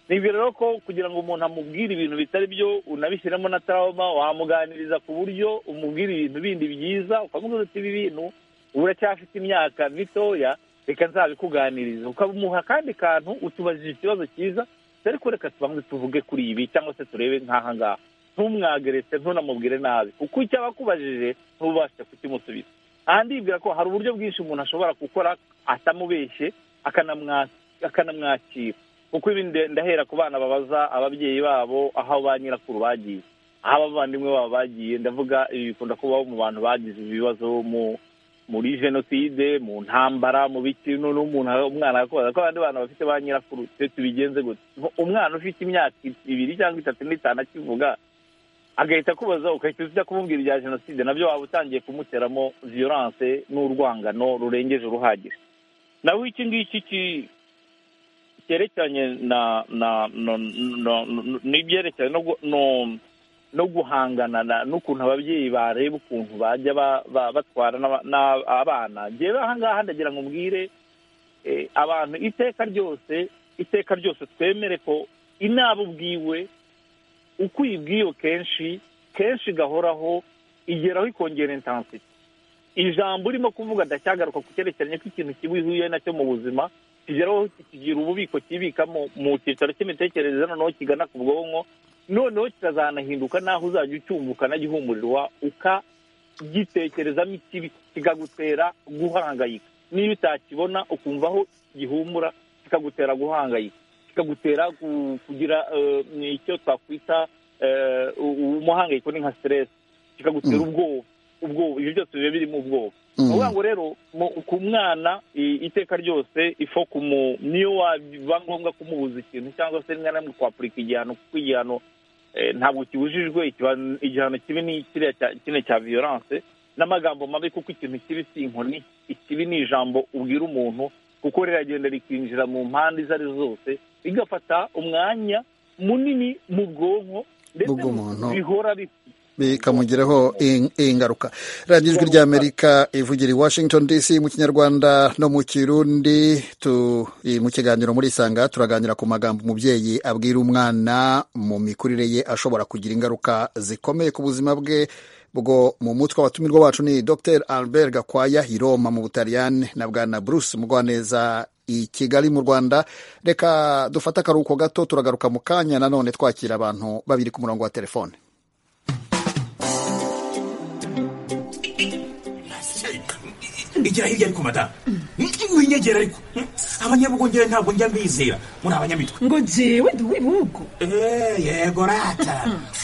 ni ibyo rero ko kugira ngo umuntu amubwire ibintu bitari byo unabishyiremo na tarawuma wamuganiriza ku buryo umubwira ibintu bindi byiza ukamubwira uti ibi bintu uracyafite imyaka mitoya reka nzabikuganiriza ukamuha akandi kantu utubajije ikibazo cyiza ariko reka tubanze tuvuge kuri ibi cyangwa se turebe nk'aha ngaha ntumwageretse ntunamubwire nabi kuko icyo aba akubajije ntubashe kukimusubiza aha ndibwira ko hari uburyo bwinshi umuntu ashobora gukora atamubeshye akanamwakira kuko ibi ndahera ku bana babaza ababyeyi babo aho ba nyirakuru bagiye aho abavandimwe babo bagiye ndavuga ibi bikunda kubaho mu bantu bagize ibibazo mu muri jenoside mu ntambara mu biki n'umuntu umwana ko abandi bantu bafite ba nyirakuru twe tubigenze gutya umwana ufite imyaka ibiri cyangwa itatu n'itanu akivuga agahita akubaza ugahita ujya kumubwira ibya jenoside nabyo waba utangiye kumuteramo viyoranse n'urwangano rurengeje uruhagije naho iki ngiki cyerekeranye na n'ibyerekeranye no no guhangana n'ukuntu ababyeyi bareba ukuntu bajya batwara abana njyewe ahangaha ndagira ngo mbwire abantu iteka ryose iteka ryose twemere ko inaba ubwiwe uko uyibwiye kenshi kenshi igahoraho igeraho ikongera intansiti ijambo urimo kuvuga ndacyagaruka ku cyerekeranye k'ikintu kiba ihuye nacyo mu buzima kigeraho kigira ububiko kibikamo mu cyicaro cy'imitekerereze noneho kigana ku bwonko noneho kikazanahinduka naho uzajya ucyumva ukanagihumurirwa ukagitekerezamo ikibi kikagutera guhangayika niba utakibona ukumva aho gihumura kikagutera guhangayika kikagutera kugira icyo twakwita umuhangayiko ni nka siteresi kikagutera ubwoba ubwoba ibyo byose biba birimo ubwoba ni ukuvuga ngo rero ku mwana iteka ryose ifo niyo waba ngombwa kumubuza ikintu cyangwa se rimwe na rimwe kwapurika igihano kuko igihano ntabwo kibujijwe igihano kibi ni kiriya cya viyoranse n'amagambo mabi kuko ikintu kibi si inkoni ikibi ni ijambo ubwira umuntu kuko riragenda rikinjira mu mpande izo ari zo zose rigafata umwanya munini mu bwonko bw'umuntu bihora bita bikamugiraho in- ingaruka radiyo ijwi rya amerika ivugira i washington dc mu kinyarwanda no mu kirundi tu- i- mu kiganiro muri isanga turaganira ku magambo umubyeyi abwira umwana mu mikurire ye ashobora kugira ingaruka zikomeye ku buzima bwe bwo mu mutwe abatumirwa wacu ni dr albert gakwaya i roma mu butaliyani na bwana bruce mugwaneza i kigali mu rwanda reka dufate akaruhuko gato turagaruka mu kanya nanone twakira abantu babiri ku murongo wa telefone igira hirya ariko madamu winyegera ariko abanyabugongera ntabwo njya mbizera muri abanyamitwe ngo jewe ndi uw'ibihugu Eh, yego rata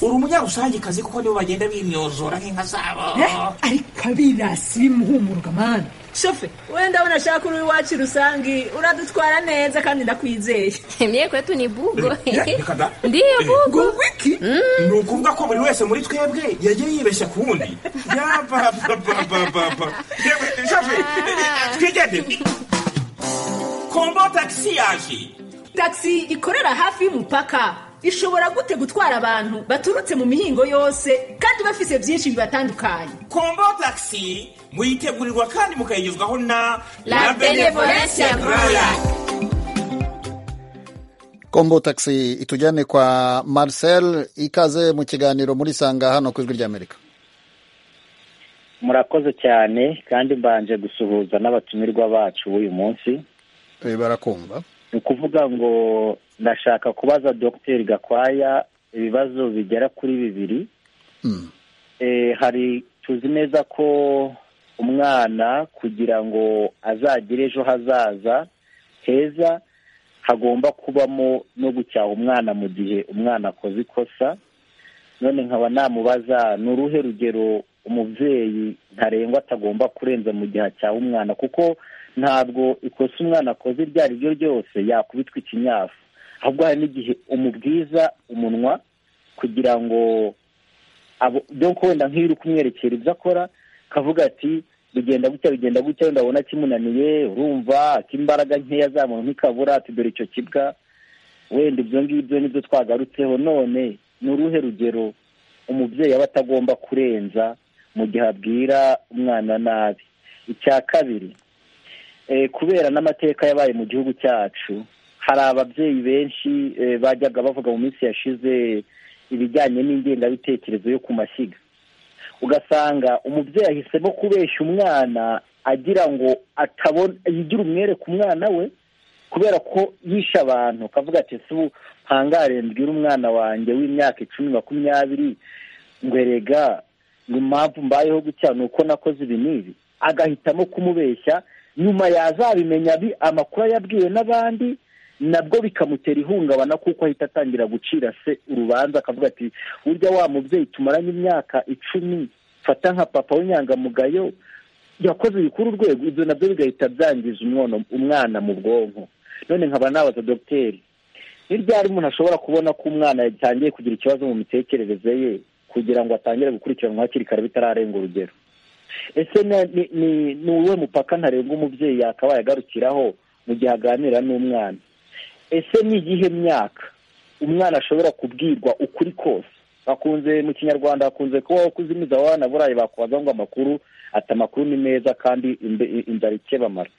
uri umunyarusangikazi kuko nibo bagenda bimyozora nk'inka zabo Eh, ariko abirasi bimuhumurwa mana shofe wenda unashaka uri iwacu rusangi uradutwara neza kandi ndakwizeye mye kwetu ni bugo ndiyo bugo wiki ni ukuvuga ko buri wese muri twebwe yagiye yibeshya ku wundi yabababababa twigendere kombo tagisi yaje tagisi ikorera hafi y'umupaka ishobora gute gutwara abantu baturutse mu mihingo yose kandi bafise byinshi bibatandukanye kombo tagisi muyitegurirwa kandi mukayigezwaho na La Benevolencia Royal. kombo taxi itujyane kwa marcel ikaze mu kiganiro muri sanga hano ku ijwi ry'amerika murakoze cyane kandi mbanje gusuhuza n'abatumirwa bacu b'uyu munsi Eh, barakumva ni ukuvuga ngo ndashaka kubaza dogiteri gakwaya ibibazo bigera kuri bibiri Eh, hari tuzi neza ko umwana kugira ngo azagire ejo hazaza heza hagomba kubamo no gucyaha umwana mu gihe umwana akoze ikosa none nkaba namubaza ni uruhe rugero umubyeyi ntarengwa atagomba kurenza mu gihe acyaha umwana kuko ntabwo ikosa umwana akoze iryo ari ryo ryose yakubitwa ikinyafu ahubwo hari n'igihe umubwiza umunwa kugira ngo abo doko wenda nk'iyo uri kumwerekera ibyo akora kavuga ati bigenda gutya bigenda gutya wenda abona kimunaniye urumva akimbaraga nkeya zamuntu ntikabura ati dore icyo kibwa wenda ibyo ngibyo nibyo twagarutseho none ni uruhe rugero umubyeyi aba atagomba kurenza mu gihe abwira umwana nabi icya kabiri eh, kubera n'amateka yabaye mu gihugu cyacu hari ababyeyi benshi eh, bajyaga bavuga mu minsi yashize ibijyanye n'ingengabitekerezo yo ku mashyiga ugasanga umubyeyi ahisemo kubeshya umwana agira ngo atabona yigira umwere ku mwana we kubera ko yishe abantu akavuga ati ese ubu mpangare mbwira umwana wanjye w'imyaka icumi makumyabiri ngo erega ngo impamvu mbayeho gutya ni uko nakoze ibi n'ibi agahitamo kumubeshya nyuma yazabimenya bi- amakuru yabwiwe n'abandi nabwo bikamutera ihungabana kuko ahita atangira gucira se urubanza akavuga ati burya wa mubyeyi tumaranye imyaka icumi fata nka papa w'inyangamugayo yakoze bikuru urwego ibyo nabyo bigahita byangiza umwana umwana mu bwonko none nkaba nabaza dogiteri ni ryari umuntu ashobora kubona ko umwana yatangiye kugira ikibazo mu mitekerereze ye kugira ngo atangire gukurikiranwa hakiri kare bitararenga urugero ese na- ni- ni ni uwuhe mupaka ntarengwa umubyeyi yakabaye agarukiraho mu gihe aganira n'umwana ese ni iyihe myaka umwana ashobora kubwirwa ukuri kose bakunze mu kinyarwanda hakunze kubaho kuzimiza abana burayi bakubaza ngo amakuru ati amakuru ni meza kandi imbe- inzara ikebamara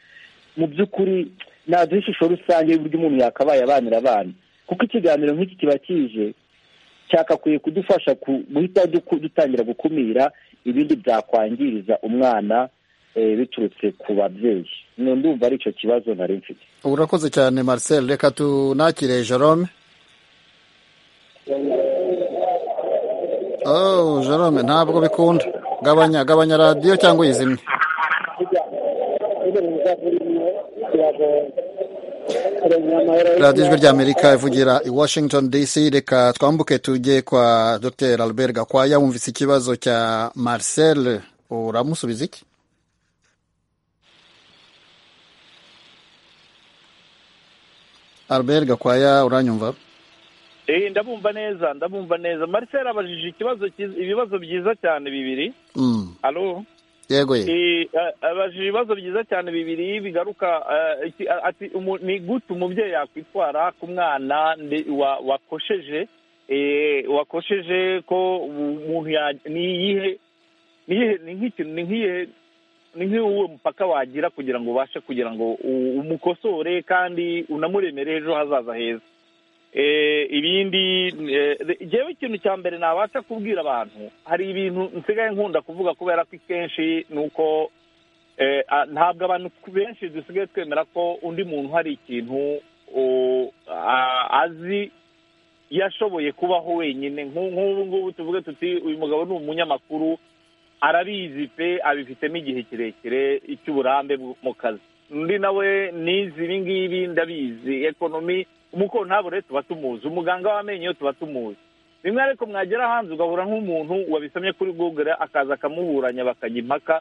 mu by'ukuri naduha ishusho rusange y'uburyo umuntu yakabaye abanira abana kuko ikiganiro nk'iki kiba kije cyakakwiye kudufasha ku- guhita duku- dutangira gukumira ibindi byakwangiriza umwana eh, biturutse ku babyeyi No, ndumva ari icyo kibazo nari mfite urakoze cyane marcel reka tunakire jerome oh jerome ntabwo bikunda gabanya gabanya radiyo cyangwa uyizimye radiyo ijwi rya amerika ivugira i washington dc reka twambuke tujye kwa dr albert gakwaya wumvise ikibazo cya marcel uramusubiza iki albert gakwaya uranyumva Eh, ndabumva neza ndabumva neza marcel abajije ikibazo cyiza- ibibazo byiza cyane bibiri Mm. alo yego ye Eh, a- abajije ibibazo byiza cyane bibiri bigaruka eh, iki- a- ati umu- ni gute umubyeyi yakwitwara ku mwana ndi- wa- wakosheje wakosheje ko umuntu ni iyihe ni nk'ikintu ni nk'iyihe ni nk'uwo mupaka wagira kugira ngo ubashe kugira ngo umukosore kandi unamuremere ejo hazaza heza ibindi ngewe ikintu cya mbere nabasha kubwira abantu hari ibintu nsigaye nkunda kuvuga kubera ko kenshi ni uko ntabwo abantu benshi dusigaye twemera ko undi muntu hari ikintu azi yashoboye kubaho wenyine nk'ubu ngubu tuvuge tuti uyu mugabo ni umunyamakuru arabizi pe abifitemo igihe kirekire cy'uburambe mu kazi undi nawe nizi ibi ngibi ndabizi ekonomi umukontabure tuba tumuzi umuganga w'amenyo tuba tumuzi rimwe ariko mwagera hanze ugahura nk'umuntu wabisomye kuri google akaza akamuburanya bakajya impaka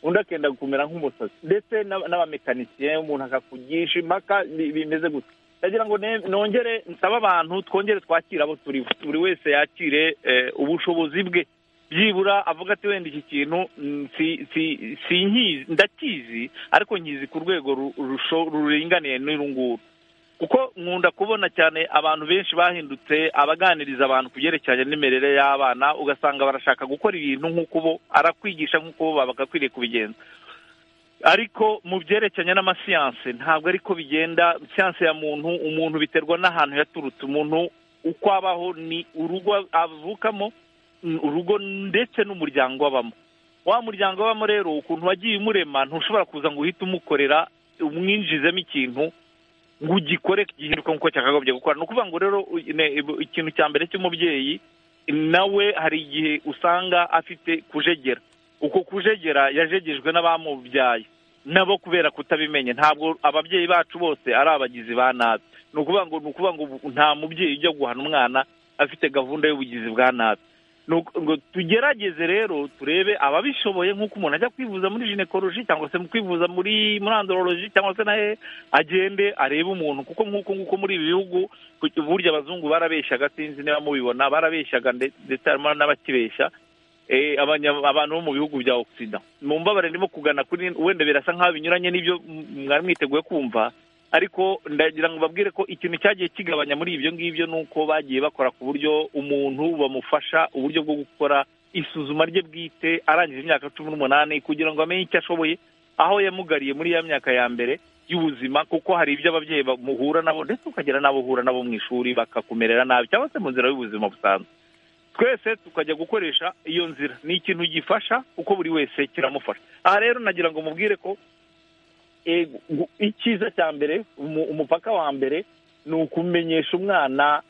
undi akenda kumera nk'umusazi ndetse n'abamekanisiye umuntu akakugisha impaka bimeze gutya ndagira ngo nongere nsaba abantu twongere twakire abo turi buri wese yakire ubushobozi bwe byibura avuga ati wenda iki kintu si nkizi ndakizi ariko nkizi ku rwego ruringaniye n'uru nguru kuko nkunda kubona cyane abantu benshi bahindutse abaganiriza abantu ku byerekeranye n'imirire y'abana ugasanga barashaka gukora ibintu nk'uko bo arakwigisha nk'uko bo bagakwiriye kubigenza ariko mu byerekeranye n'amasiyanse ntabwo ariko bigenda siyanse ya muntu umuntu biterwa n'ahantu yaturutse umuntu uko abaho ni urugo avukamo urugo ndetse n'umuryango abamo wa muryango abamo rero ukuntu wagiye umurema ntushobora kuza ngo uhite umukorera umwinjizemo ikintu ngo ugikore gihinduka nk'uko cyakagombye gukora ni ukuvuga ngo rero ikintu cya mbere cy'umubyeyi nawe hari igihe usanga afite kujegera uko kujegera yajegejwe n'abamubyaye nabo kubera kutabimenya ntabwo ababyeyi bacu bose ari abagizi ba nabi ni ukuvuga ngo ni ukuvuga ngo nta mubyeyi ujya guhana umwana afite gahunda y'ubugizi bwa nabi ngo tugerageze rero turebe ababishoboye nk'uko umuntu ajya kwivuza muri jinekoroji cyangwa se mu kwivuza muri murandoroloji cyangwa se nawe agende arebe umuntu kuko nk'uko nguko muri ibi bihugu burya abazungu barabeshyaga sinzi niba mubibona barabeshyaga ndetse harimo n'abakibeshya abantu bo mu bihugu bya ogisida mu mbabare ndimo kugana kuri wenda birasa nk'aho binyuranye n'ibyo mwari mwiteguye kumva ariko ndagira ngo babwire ko ikintu cyagiye kigabanya muri ibyo ngibyo ni uko bagiye bakora ku buryo umuntu bamufasha uburyo bwo gukora isuzuma rye bwite arangije imyaka cumi n'umunani kugira ngo amenye icyo ashoboye aho yamugariye muri ya myaka ya mbere y'ubuzima kuko hari ibyo ababyeyi bamuhura nabo ndetse ukagira n'abo uhura nabo mu ishuri bakakumerera nabi cyangwa se mu nzira y'ubuzima busanzwe twese tukajya gukoresha iyo nzira ni ikintu gifasha kuko buri wese kiramufasha aha rero nagira ngo mubwire ko icyiza cya mbere umupaka wa mbere ni ukumenyesha umwana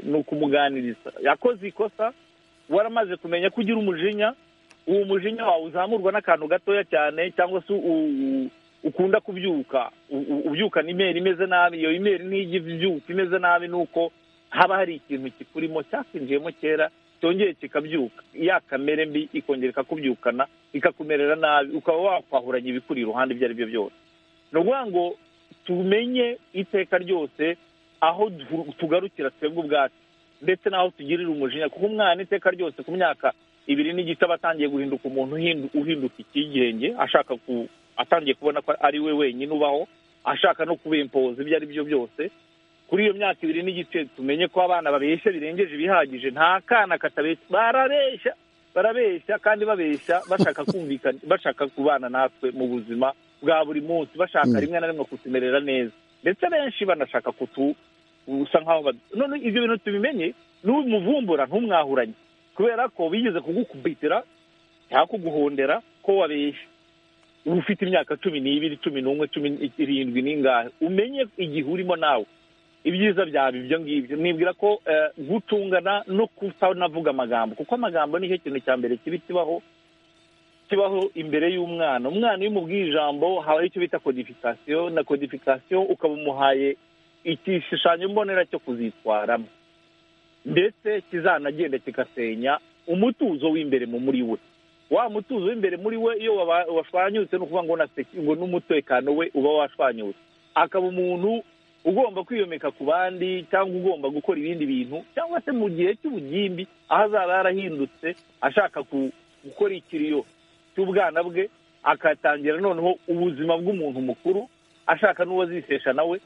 ni ukumuganiriza yakoze ikosa waramaze kumenya ko ugira umujinya uwo mujinya wawe uzamurwa n'akantu gatoya cyane cyangwa se ukunda kubyuka ubyukana imeri imeze nabi iyo imeri ntijya ibyuka imeze nabi ni uko haba hari ikintu kikurimo cyakinjiyemo kera cyongeye kikabyuka ya kamere mbi ikongera ikakubyukana ikakumerera nabi ukaba wakwahuranya ibikuri iruhande ibyo ari byo byose ni ukuvuga ngo tumenye iteka ryose aho tugarukira twebwe ubwacu ndetse n'aho tugirira umujinya kuko umwana iteka ryose ku myaka ibiri n'igice aba atangiye guhinduka umuntu uhinduka ikigenge ashaka ku atangiye kubona ko ari we wenyine ubaho ashaka no kubimpoza ibyo ari byo byose kuri iyo myaka ibiri n'igice tumenye ko abana babeshya birengeje ibihagije nta kana katabeshya barabeshya barabeshya kandi babeshya bashaka kumvikana bashaka kubana natwe mu buzima bwa buri munsi bashaka rimwe na rimwe kutumerera neza ndetse benshi banashaka kutu usa nkaho none ibyo bintu tubimenye n'umuvumbura ntumwahuranye kubera ko bigeze kugukubitira cyangwa kuguhondera ko wabeshya uba ufite imyaka cumi n'ibiri cumi n'umwe cumi irindwi n'ingahe umenye igihe urimo nawe ibyiza byaba ibyo ngibyo nibwira ko gucungana no kutanavuga amagambo kuko amagambo nicyo kintu cya mbere kibi kibaho kibaho imbere y'umwana umwana iyo umubwiye ijambo haba icyo bita kodifikasiyo na kodifikasiyo ukaba umuhaye igishushanyo mbonera cyo kuzitwaramo ndetse kizanagenda kigasenya umutuzo w'imbere mu muri we wa mutuzo w'imbere muri we iyo washwanyutse ni ukuvuga ngo ngo n'umutekano we uba washwanyutse akaba umuntu ugomba kwiyomeka ku bandi cyangwa ugomba gukora ibindi bintu cyangwa se mu gihe cy'ubugimbi aho azaba yarahindutse ashaka gukora ikiriyo cy'ubwana bwe agatangira noneho ubuzima bw'umuntu mukuru ashaka n'uwo azisesha nawe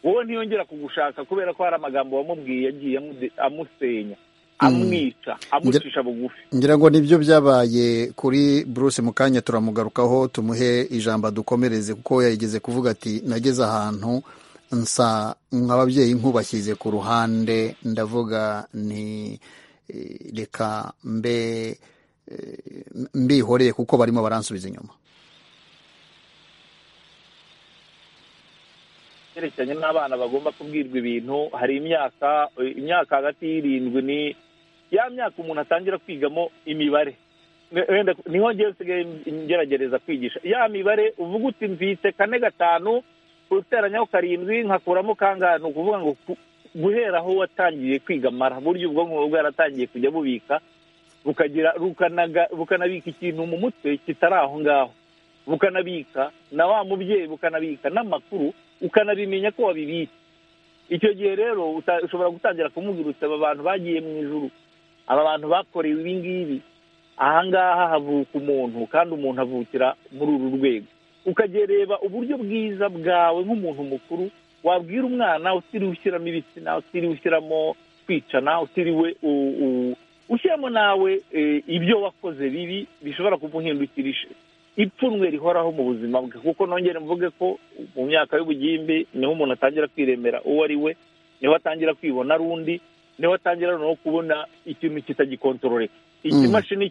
wowe ntiyongera kugushaka kubera ko hari amagambo wamubwiye yagiye amusenya amwica amucisha bugufi ngira ngo nibyo byabaye kuri Bruce mukanya turamugarukaho tumuhe ijambo adukomereze kuko yayigeze kuvuga ati nageze ahantu nsa nk'ababyeyi nk'ubashyize ku ruhande ndavuga ni reka mbe mbihoreye kuko barimo baransubiza inyuma byerekeranye n'abana bagomba kubwirwa ibintu hari imyaka imyaka hagati y'irindwi ni ya myaka umuntu atangira kwigamo imibare niho ngewe nsigaye ngeragereza kwigisha ya mibare uvuga uti mvise kane gatanu uteranyaho karindwi nkakuramo kangahe ni ukuvuga ngo guhera aho watangiye kwigamara buryo ubwonko buba bwaratangiye kujya bubika bukanabika ikintu mu mutwe kitari aho ngaho bukanabika na wa mubyeyi bukanabika n'amakuru ukanabimenya ko wabibitse icyo gihe rero ushobora gutangira kumubwira aba bantu bagiye mu ijuru aba bantu bakorewe ibi ngibi ahangaha havuka umuntu kandi umuntu avukira muri uru rwego ukagereba uburyo bwiza bwawe nk'umuntu mukuru wabwira umwana utiriwe ushyiramo ibitsina utiriwe ushyiramo kwicana utiriwe ushyiramo nawe ibyo wakoze bibi bishobora kumuhindukirisha ipfunwe rihoraho mu buzima bwe kuko nongere mvuge ko mu myaka y'ubugimbi niho umuntu atangira kwiremera uwo ari we niho atangira kwibona ari undi niho atangira no kubona ikintu kitagikontororeka ikimashini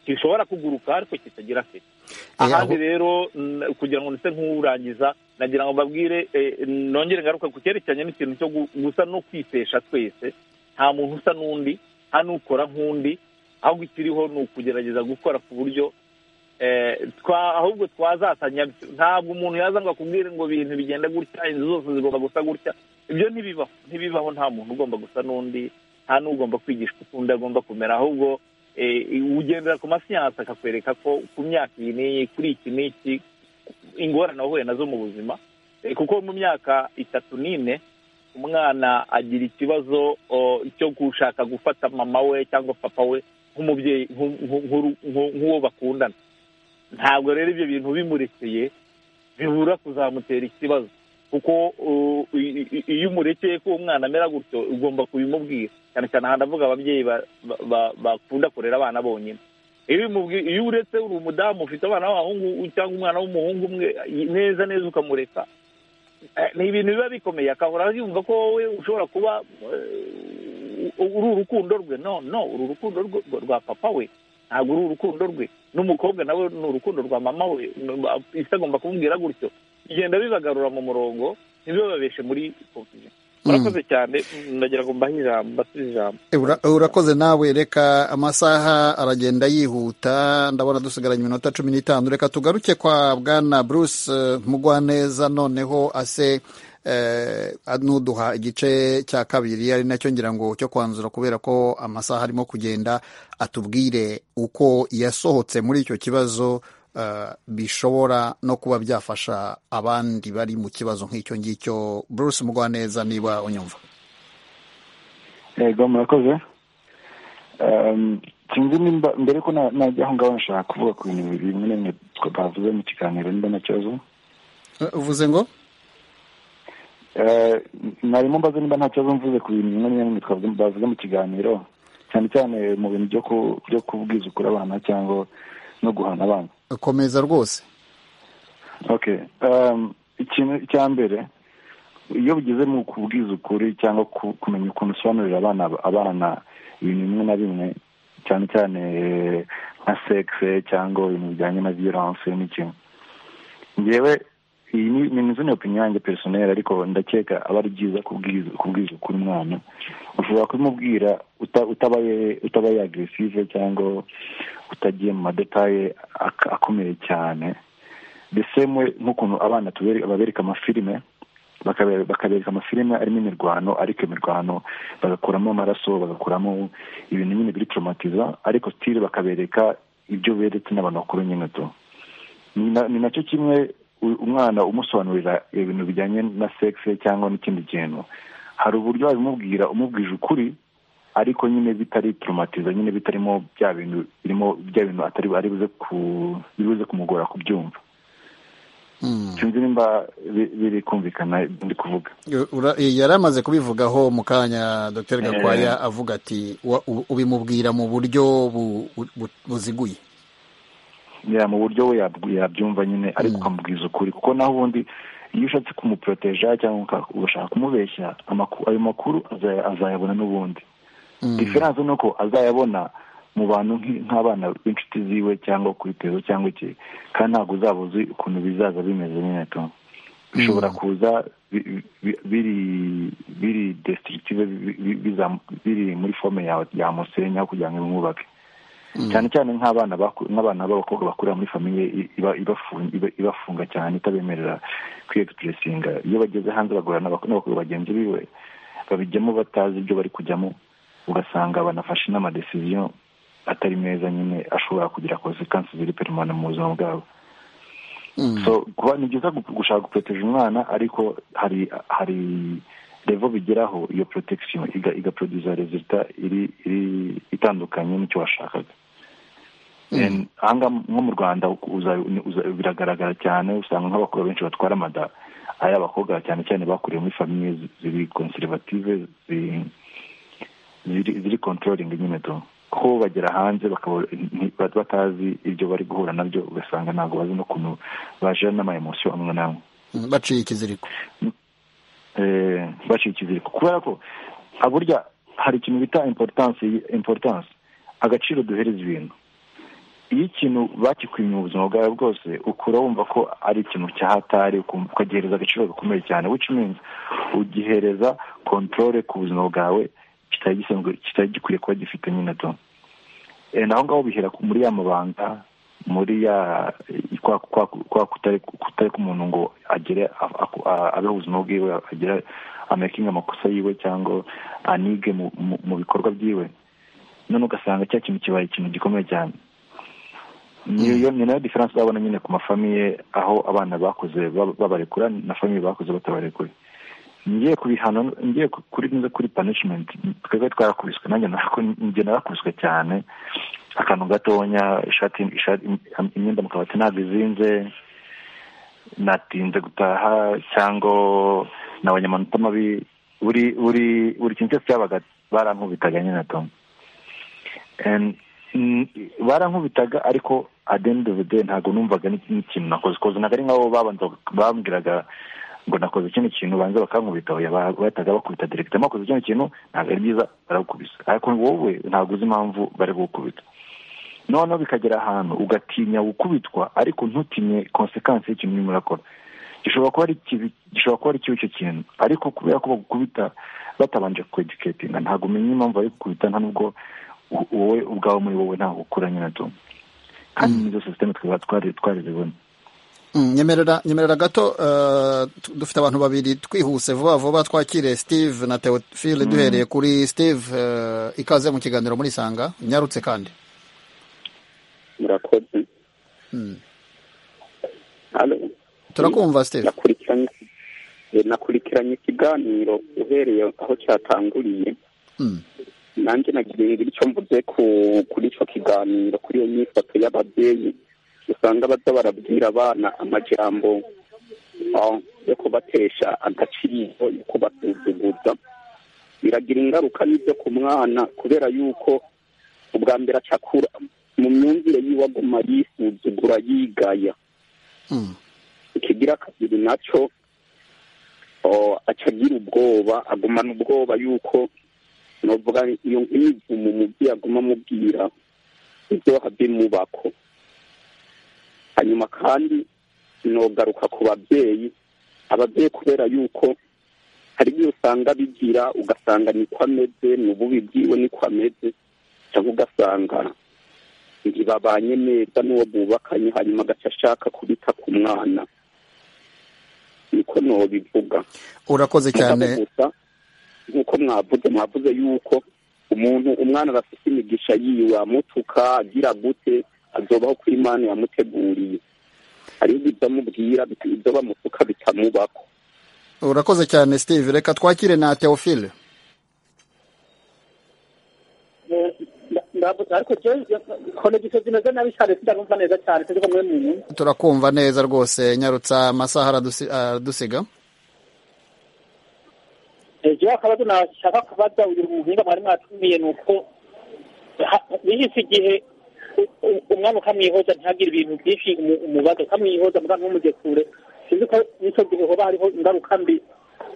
gishobora kuguruka ariko kitagira afite ahandi rero kugira ngo ndetse nk'urangiza nagira ngo mbabwire nongere ngaruka ku cyerekeranye n'ikintu cyo gusa no kwitesha twese nta muntu usa n'undi nta n'ukora nk'undi ahubwo ikiriho ni ukugerageza gukora ku buryo ahubwo twazasanya ntabwo umuntu yaza ngo akubwire ngo ibintu bigenda gutya inzu zose zigomba gusa gutya ibyo ntibibaho ntibibaho nta muntu ugomba gusa n'undi nta n'ugomba kwigishwa ukundi agomba kumera ahubwo ugendera ku masiyansi akakwereka ko ku myaka iyi n'iyi kuri iki n'iki ingorane wahuye nazo mu buzima kuko mu myaka itatu n'ine umwana agira ikibazo cyo gushaka gufata mama we cyangwa papa we nk'umubyeyi nk'uwo bakundana ntabwo rero ibyo bintu bimurekeye bibura kuzamutera ikibazo kuko iyo umurekeye ko uwo mwana amera gutyo ugomba kubimubwira cyane cyane ahantu avuga ababyeyi bakunda kurera abana bonyine iyo uretse uri umudamu ufite abana b'abahungu cyangwa umwana w'umuhungu umwe neza neza ukamureka ni ibintu biba bikomeye akahora yumva ko wowe ushobora kuba uri urukundo rwe no no uri urukundo rwa papa we ntabwo uri urukundo rwe n'umukobwa nawe ni urukundo rwa mama we isi agomba kumubwira gutyo bigenda bibagarura mu murongo ntibibababeshe muri kompusiyo murakoze cyane ndagira ngo mbahe ijambo mbasubize ijambo urakoze nawe reka amasaha aragenda yihuta ndabona dusigaranye iminota cumi n'itanu reka tugaruke kwa bwana bruce mugwaneza noneho ase nuduha igice cya kabiri ari nacyo ngira ngo cyo kwanzura kubera ko amasaha arimo kugenda atubwire uko yasohotse muri icyo kibazo bishobora no kuba byafasha abandi bari mu kibazo nk'icyo ngicyo Bruce Mugwaneza niba unyumva yego murakoze sinzi nimba mbere ko najya aho ngaho nashaka kuvuga ku bintu bimwe na bimwe bavuze mu kiganiro nimba nta kibazo uvuze ngo mwarimu mbaze nimba nta kibazo mvuze ku bintu bimwe na bimwe bavuze mu kiganiro cyane cyane mu bintu byo kubwiza ukuri abana cyangwa no guhana abana komeza rwose ikintu cya mbere iyo bigeze mu kubwiza ukuri cyangwa kumenya ukuntu usobanurira abana abana ibintu bimwe na bimwe cyane cyane nka sekise cyangwa ibintu bijyanye na viyoranse n'ikintu ngewe iyi ni inzu ni opinion yanjye personel ariko ndakeka aba ari byiza kubwiza ukuri umwana ushobora kubimubwira utabaye agresive cyangwa utagiye mu madetaye akomeye cyane ndetse nk'ukuntu abana babereka amafilime bakabereka amafilime arimo imirwano ariko imirwano bagakuramo amaraso bagakuramo ibintu nyine biri traumatiza ariko sitire bakabereka ibyo beretse n'abantu bakuru nyine tu ni nacyo kimwe umwana umusobanurira ibintu bijyanye na sekisi cyangwa n'ikindi kintu hari uburyo wabimubwira umubwije ukuri ariko nyine bitari turumatiza nyine bitarimo bya bintu birimo bya bintu atari buze kumugora kubyumva sinzi nimba biri kumvikana ndi kuvuga yari amaze kubivugaho mu kanya dr gakwaya avuga ati wa- u- ubimubwira mu buryo bu- bu- buziguye ya mu buryo we yabw- yabyumva nyine ariko ukamubwiza ukuri kuko naho ubundi iyo ushatse kumuporoteja cyangwa uka- ugashaka kumubeshya amaku- ayo makuru azaya- azayabona n'ubundi diferanse ni uko azayabona mu bantu nk'i- nk'abana b'inshuti ziwe cyangwa kuri tewe cyangwa iki kandi ntabwo uzaba uzi ukuntu bizaza bimeze nyine tu bishobora kuza bi- bi- biri biri destructive bi- bi- biza- biri muri fome yawe yamusenya kugira ngo imwubake cyane cyane nk'abana baku- nk'abana b'abakobwa bakurira muri famiye i- iba- ibafunga iba- ibafunga cyane itabemerera kwiyegisipuresinga iyo bageze hanze bagorana n'abak- n'abakobwa bagenzi biwe babijyamo batazi ibyo bari kujyamo ugasanga banafashe n'amadesiziyo atari meza nyine ashobora kugira konsekansi ziri peremana mu buzima bwabo so kuba ni byiza gu- gushaka guporoteje umwana ariko hari hari revo bigeraho iyo protection iga- igaproduza resulta iri iri itandukanye n'icyo washakaga And ahangaha nko mu rwanda uza- uza- biragaragara cyane usanga nk'abakobwa benshi batwara amada ari abakobwa cyane cyane bakuriye muri famiye zi- ziri conservative zi- ziri ziri controlling nyine tu ko bagera hanze bakaba nti- bat- batazi ibyo bari guhura nabyo ugasanga ntabwo bazi n'ukuntu bajira n'amaemosiyo amwe n'amwe Mm, baciye ikiziriko eh, baciye ikiziriko kubera ko ah, burya hari ikintu bita importance importance agaciro duhereza ibintu iyo ikintu bakikwimye mu buzima bwawe bwose ukura wumva ko ari ikintu cyahatari ukumva- ukagihereza agaciro gakomeye cyane which means ugihereza controle ku buzima bwawe kitari gisanzwe kitari gikwiye kuba gifite nyine to Eh, naho ngaho bihera ku- muri ya mabanga muri ya kwa kwa- kwa kutari kutari k'umuntu ngo agere a- a- a- abeho ubuzima bwiwe agere amakinga amakosa yiwe cyangwa anige mu- mu- mu bikorwa byiwe none ugasanga cya kintu kibaye ikintu gikomeye cyane niyo ni nayo diferanse uzabona nyine ku mafamiye aho abana bakoze bab- babarekura na famiye bakoze batabarekure ngiye kubihano ngiye ku- kuri nza kuri punishment twebwe twarakubiswe nanjye narako- njye narakubiswe cyane akantu gatonya ishati ishati imyenda mu kabati ntabwo izinze natinze gutaha cyangwa nabonye amanota mabi buri buri buri kintu cyose cyabaga barankubitaga nyine to And, mm, barankubitaga ariko at the end of the day ntabwo numvaga ni- n'ikintu nakoze koze ntabwo ari nk'abo babanza bambwiraga ngo nakoze kino kintu banza bakankubita oya, ba- bahitaga bakubita direkita makoze kino kintu ntabwo ari byiza baragukubisa ariko wowe ntabwo uzi impamvu bari gukubita noneho bikagera ahantu ugatinya gukubitwa ariko ntutinye konsekansi y'ikintu urimo urakora gishobora kuba ari kibi gishobora kuba ari kibi icyo kintu ariko kubera ko bagukubita batabanje kwedicatinga ntabwo umenya impamvu bari gukubita nta nubwo u- wowe ubwawe muri wowe ntabwo ukura nyine tu kandi n'izo sisiteme twaba twari twarizibona Mm, nyemerera nyemerera gato eh, tu- dufite abantu babiri twihuse vuba vuba twakire steve na teofile duhereye kuri steve eh, ikaze mu kiganiro muri sanga nyarutse kandi murakoze Mm. Halo. turakumva steve nakurikiranye eh, nakurikiranye ikiganiro uhereye aho cyatanguriye Mm. nanjye nagira icyo mvuze ku kuri icyo kiganiro kuri iyo myifoto y'ababyeyi usanga baza barabwira abana amajambo ah, yo kubatesha agaciro yo kubasuzuguza biragira ingaruka n'ibyo ku mwana kubera yuko ubwa mbere acakura mu myumvire yiwe aguma yisuzugura yigaya ikigira kabiri nacyo oh, acagira ubwoba agumana ubwoba yuko novuga iyo nk'imivumo umubyeyi aguma amubwira ibyaha bimubako hanyuma kandi nogaruka ku babyeyi ababyeyi kubera yuko hari ibyo usanga bigira ugasanga niko ameze ni ububi bwiwe niko ameze cyangwa ugasanga ntibabanye neza n'uwo bubakanye hanyuma agaca ashaka kubita ku mwana niko nobivuga urakoze cyane Mugabo gusa nk'uko mwavuze mwavuze yuko umuntu umwana aba afite imigisha yiwe amutuka agira gute azobaho kuri imana yamuteguriye hariho ibyo amubwira ibyo bamutuka bitamubako urakoze cyane steve reka twakire na teofile ariko jewe konegisiyo zimeze nabi cyane sinabumva neza cyane sinzi ko muri muntu turakumva neza rwose nyarutsa amasaha aradusi- aradusiga jewe akabazo nashaka kubaza uyu muhinga mwari mwatumiye ni uko ha- bihise igihe u- u- umwana ukamwihoza ntagire ibintu byinshi mu- umubaza ukamwihoza muganga ntumujye kure sinzi ko n'icyo gihe hoba hariho ingaruka mbi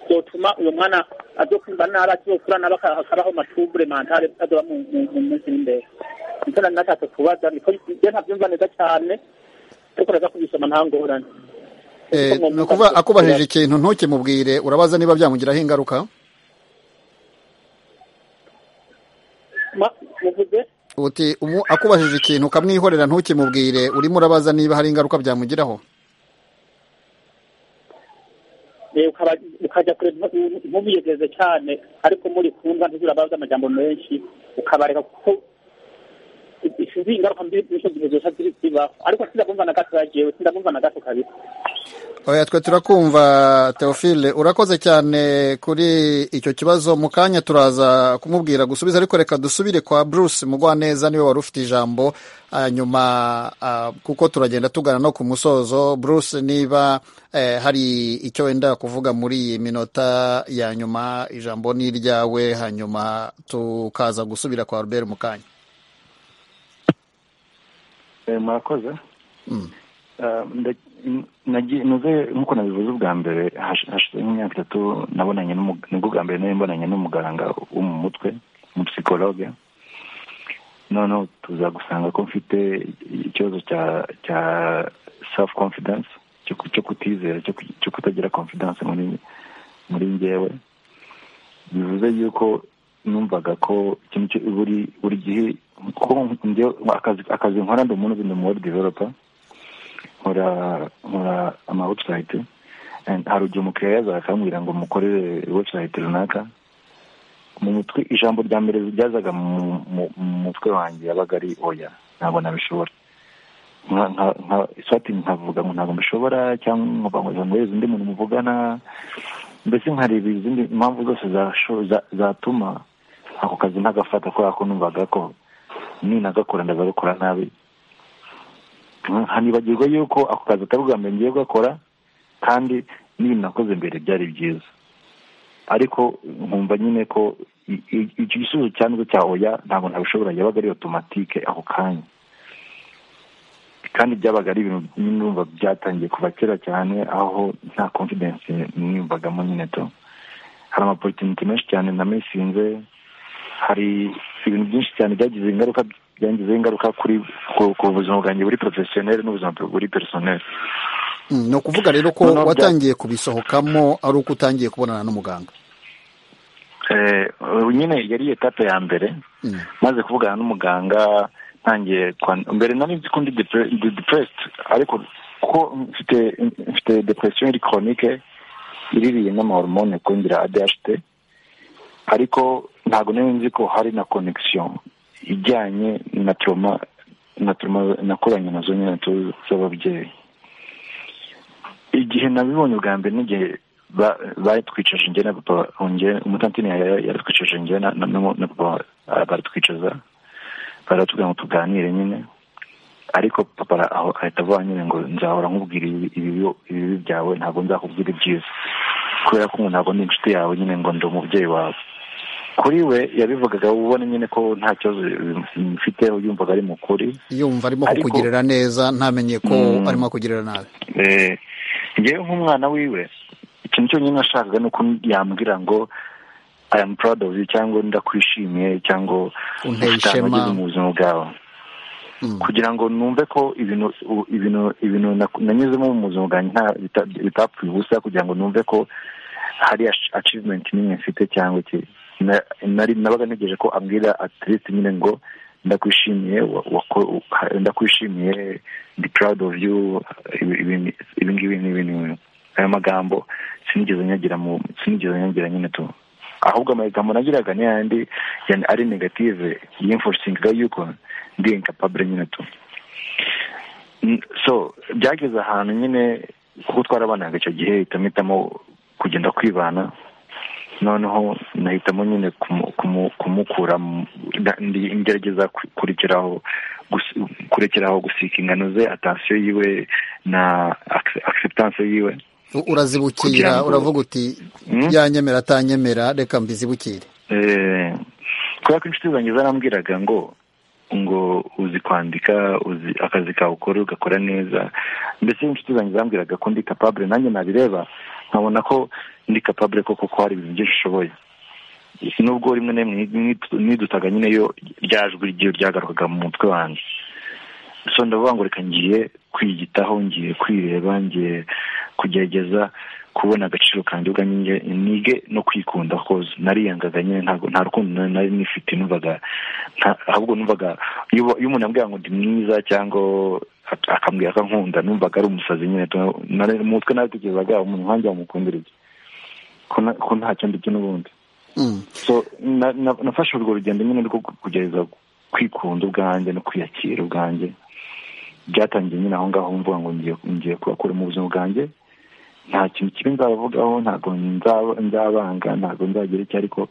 zotuma uyu mwana azokumva nabi akizokura nabi aka- akabaho matubure mantare azoba mu mu- mu minsi n'imbere nicyo nari nashatse kubaza niko njye ntabyumva neza cyane ariko naza kubisoma nta ngorane Eh, ni ukuvuga akubajije ikintu ntukimubwire urabaza niba byamugiraho ingaruka Ma- muvuze uti umu- akubajije ikintu ukamwihorera ntukimubwire urimo urabaza niba hari ingaruka byamugiraho Eh, ukaba- ukajya kure ntu- ntubiyegeze cyane ariko muri kumva ntizirabaza amajambo menshi ukabareka kuko izi ingaruka mbi n'icyo gihe zosa ziri zibaho ariko sindabumva na gato yagiyewe sindabumva na gato kabisa oya twe turakumva teofile urakoze cyane kuri icyo kibazo mu kanya turaza kumubwira gusubiza ariko reka dusubire kwa bruce mugwaneza niwe wari ufite ijambo hanyuma ah, kuko turagenda tugana no ku musozo bruce niba eh, hari icyo wenda kuvuga muri iyi minota ya nyuma ijambo ni iryawe hanyuma tukaza gusubira kwa albert mu kanya Eh, murakoze Mm. Eh, nda- n- nagi- nuze nk'uko nabivuze ubwa mbere hash- hashize nk'imyaka itatu nabonanye n'umu- nibwo bwa mbere nari mbonanye n'umuganga wo mu mutwe umupisikologe noneho tuza gusanga ko mfite ikibazo cya cya self confidence cyo ku- cyo kutizera cyo ku- cyo kutagira confidence muri muri njyewe bivuze yuko numvaga ko ikintu cyo- buri buri gihe ko njye- akazi akazi nkora ndi umuntu ndi umuwedi developer nkora nkora ama website And hari igihe umukiriya yazaga akambwira ngo mukorere website runaka mu mutwe ijambo rya mbere ryazaga mu mu- mu mutwe wanjye yabaga ari oya ntabwo nabishobora Nka- nka- nka- swati nkavuga ngo ntabwo mbishobora cyangwa nkavuga ngo ntiweze undi muntu muvugana mbese nkareba izindi impamvu zose zasho- za- zatuma ako kazi ntagafata kubera ko numvaga ko ninagakora ndazagakora nabi hanibagirwa yuko ako kazi atari ubwa mbere ngiye gukora kandi n'ibintu nakoze mbere byari byiza ariko nkumva nyine ko i- i- icyo gisubizo cya nubwo cya oya ntabwo ntabishobora yabaga ari otomatike ako kanya kandi byabaga ari ibintu nyine numva byatangiye kuva kera cyane aho nta confidence niyumvagamo nyine to hari amaporutinite menshi cyane namisinze hari ibintu byinshi cyane byagize ingaruka byangizeho ingaruka kuri ku- ku buzima bwanjye buri porofesiyoneri n'ubuzima buri perisoneri Mm, ni ukuvuga rero ko Noneho bya- watangiye kubisohokamo ari uko utangiye kubonana n'umuganga Eh, ubu nyine yari etape ya mbere Mm. maze kuvugana n'umuganga ntangiye kwan- mbere nari nzi ko ndi depre- ndi depressed ariko kuko mfite mfite depression iri chronique iririye n'amahormone kongera ADHD ariko ntabwo nari nzi ko hari na connection ijyanye na trauma na trauma nakoranye nazo nyine tu- z'ababyeyi igihe nabibonye ubwa mbere n'igihe ba- baritwicaje njye na papa wanjye umutantine ya- ya- yaritwicaje njye na na- na- na papa ah, baratwicaza baratubwira ngo tuganire nyine ariko papa ara- aho ahita avuga nyine ngo nzahora nkubwira ibi- ibibi ibibi byawe ntabwo nzakubwira ibyiza kubera ko ngo ntabwo ndi inshuti yawe nyine ngo ndi umubyeyi wawe kuri we yabivugaga ubona nyine ko nta kibazo mfite yumvaga ari mu kuri yumva arimo Ariko- kukugirira neza ntamenye ko Mm. arimo kukugirira nabi Eh, njyewe nk'umwana wiwe ikintu cyonyine nashakaga ni uko yambwira ngo i am proud of you cyangwa ndakwishimiye cyangwa Unteye ufite ahantu ishema. wageze mu buzima bwawe kugira ngo numve ko ibintu u- ibintu ibintu nak- nanyuzemo mu buzima bwanjye nta bita- bitapfuye ubusa kugira ngo numve ko hari ash- achievement n'imwe mfite cyangwa iki Na- nari nabaga ntegereje ko ambwira at least nyine ngo ndakwishimiye wa- wako- ha- ndakwishimiye ndi proud of you ibi- ibi ibi ngibi n'ibi n'ibi ayo magambo sinigeze nyagira mu sinigeze nyagira nyine tu ahubwo amagambo nagiraga ni yandi yani ari negative yimfosingaga yuko ndi incapable nyine tu Mm, so byageze ahantu nyine kuko twarabanaga icyo gihe mpitamo kugenda kwibana noneho nahitamo nyine kumukura ngerageza kurekeraho kurekeraho gusika ingano ze atansiyo yiwe na acceptance yiwe urazibukira kugira ngo- uravuga uti yanyemera atanyemera reka mbizibukire Eh, kubera ko inshuti zanjye zarambwiraga ngo ngo uzi kwandika uzi akazi kawe ukora ugakora neza mbese inshuti zanjye zambwiraga ko ndi capable nanjye nabireba nkabona ko ndi capable koko ko hari ibintu byinshi ushoboye nubwo rimwe na rimwe nidu- nidutaga nyine yo rya jwi ry'iyo ryagarukaga mu mutwe wanjye so ndavuga ngo reka ngiye kwiyitaho ngiye kwireba ngiye kugerageza kubona agaciro kanjye ubwanjye nge- nige no kwikunda koza nariyangaga nyine ntabwo nta rukundo nari- nari nifite numvaga nta- ahubwo numvaga iyo uwo- iyo umuntu ambwira ngo ndi mwiza cyangwa ak- akambwira ko ankunda numvaga ari umusazi nyine tu- nari- mu mutwe nabitekerezaga umuntu nkanjye wamukundira iki ko na- ko ntacyo ndibyo n'ubundi so na- na- nafashe urwo rugendo nyine rwo kugerageza kwikunda ubwanjye no kwiyakira ubwanjye byatangiye nyine aho ngaho mvuga ngo ngiye- ngiye kubakuramo ubuzima bwanjye nta kintu kibi nzavugaho ntabwo nzaba- nzabanga ntabwo nzagira icyo ariko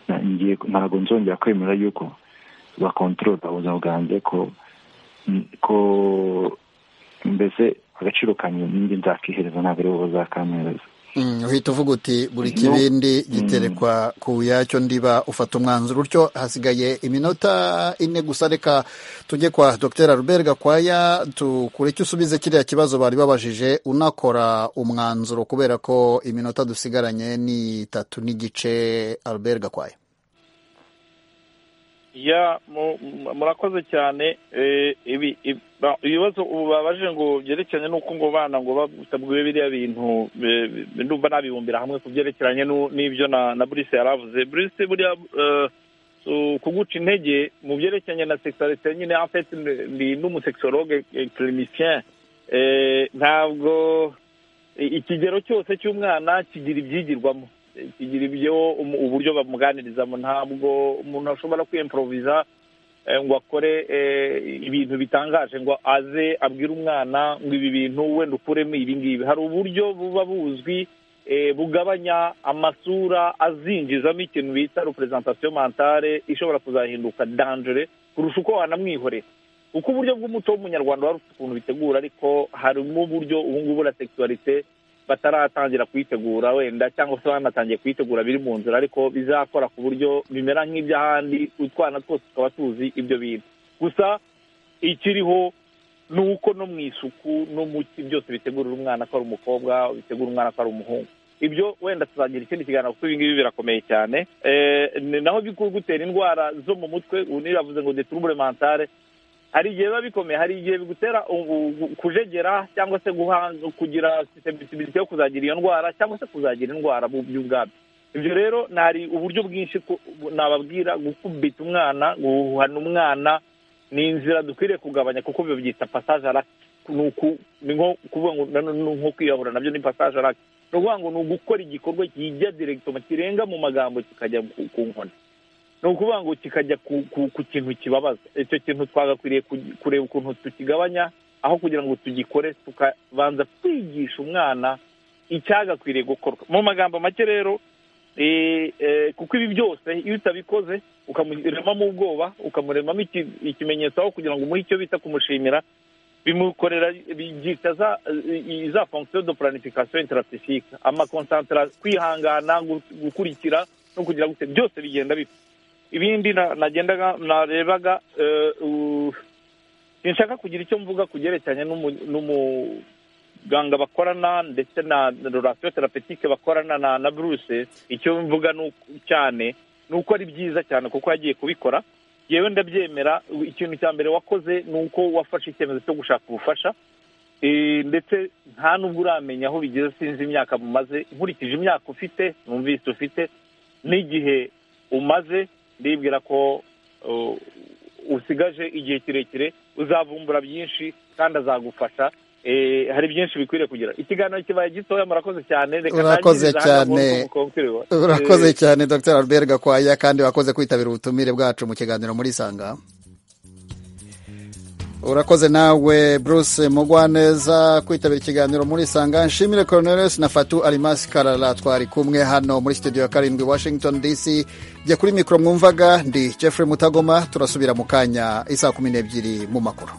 na- ngiye- ntabwo nzongera kwemera yuko bakontorora ubuzima bwanjye ko ko mbese agaciro kanjye ninjye nzakihereza ntabwo ari bo bazakampereza Mm, uhita uvuga uti buri No. kibindi Mm. giterekwa ku yacyo ndiba ufata umwanzuro utyo hasigaye iminota ine gusa reka tujye kwa dr albert gakwaya tukure icyo usubize kiriya kibazo bari babajije unakora umwanzuro kubera ko iminota dusigaranye ni itatu n'igice albert gakwaya ya mu- mu- murakoze cyane eh, ibi- ibi- ba- ibibazo ubu babaje ngo byerekeranye n'uko ngo bana ngo batabwiwe biriya bintu eh, bi- ndumva nabibumbira hamwe ku byerekeranye n'u- n'ibyo na na Bruce yaravuze Bruce buriya eh, so, kuguca intege mu byerekeranye na sexualité nyine en fait ndi- ndi n'umusexologue eh, clinicien Eh, ntabwo i- ikigero cyose cy'umwana kigira ibyigirwamo Eh, kigira ibyo umu- uburyo bamuganirizamo ntabwo umuntu ashobora kwiyemporoviza eh, ngo akore eh, ibintu bitangaje ngo aze abwire umwana ngo ibi bintu wenda ukuremo ibi ngibi hari uburyo buba buzwi eh, bugabanya amasura azinjizamo ikintu bita representation mentale ishobora kuzahinduka dangere kurusha uko wanamwihorera kuko uburyo bw'umuco w'umunyarwanda wari ufite ukuntu bitegura ariko harimo uburyo ubu ngubu na sexualité bataratangira kuyitegura wenda cyangwa se banatangiye kuyitegura biri mu nzira ariko bizakora ku buryo bimera nk'iby'ahandi utwana twose tukaba tuzi ibyo bintu gusa ikiriho ni uko no mu isuku no mu ki byose bitegurira umwana ko ari umukobwa bitegura umwana ko ari umuhungu ibyo wenda tuzagira ikindi kiganiro kuko ibi ngibi birakomeye cyane Eh, ni naho bikugutera indwara zo mu mutwe ubu niyo yavuze ngo deturubure mentale hari igihe biba bikomeye hari igihe bigutera u- u- kujegera cyangwa se guhanga kugira susceptibility yo kuzagira iyo ndwara cyangwa se kuzagira indwara mu by'ubwabyo ibyo rero nari uburyo bwinshi ku- bu- nababwira gukubita umwana guhuhana umwana ni inzira dukwiriye kugabanya kuko babyita passage à l'acte ni uku- ni nko kuvuga ngo na- ni nko kwiyahura nabyo ni passage à l'acte ni ukuvuga ngo ni ugukora igikorwa kijya direktoma kirenga mu magambo kikajya ku- ku nkoni ni ukuvuga ngo kikajya ku, ku, ku kintu kibabaza icyo kintu twagakwiriye ku- kureba ukuntu tukigabanya aho kugira ngo tugikore tukabanza kwigisha umwana icyagakwiriye gukorwa mu magambo make rero eh, eh, kuko ibi byose iyo utabikoze ukamuremamo ubwoba ukamuremamo iki- ikimenyetso aho kugira ngo umuhe icyo bita kumushimira bimukorera byita za i- i- za fonction de planification intrapsychique amakonsantra kwihangana gu- gukurikira no kugira gute byose bigenda bipfa ibindi na- nagendaga narebaga eh, u- sinshaka kugira icyo mvuga ku byerekeranye n'umu- n'umuganga bakorana ndetse na relation therapeutique bakorana na na Bruce icyo mvuga ni uku- cyane ni uko ari byiza cyane kuko yagiye kubikora yewe ndabyemera ikintu cya mbere wakoze ni uko wafashe icyemezo cyo gushaka ubufasha Eh, ndetse nta n'ubwo uramenya aho bigeze sinzi imyaka mumaze nkurikije imyaka ufite numvise ufite n'igihe umaze ndibwira ko uh, usigaje igihe kirekire uzavumbura byinshi kandi azagufasha Eh, hari byinshi bikwiriye kugira ikiganiro kibaye gitoya murakoze cyane reka Urakoze ntangirize hano ngo cyane. nuko mukongere- urakoze Eh, cyane dr albert gakwaya kandi wakoze kwitabira ubutumire bwacu mu kiganiro muri sanga urakoze nawe bruce mugwaneza kwitabira ikiganiro muri sanga nshimire cornelius na fatu arimasi karara twari kumwe hano muri studio ya karindwi washington dc jya kuri mikoro mwumvaga ndi jeffrey mutagoma turasubira mu kanya isa kumi n'ebyiri mu makuru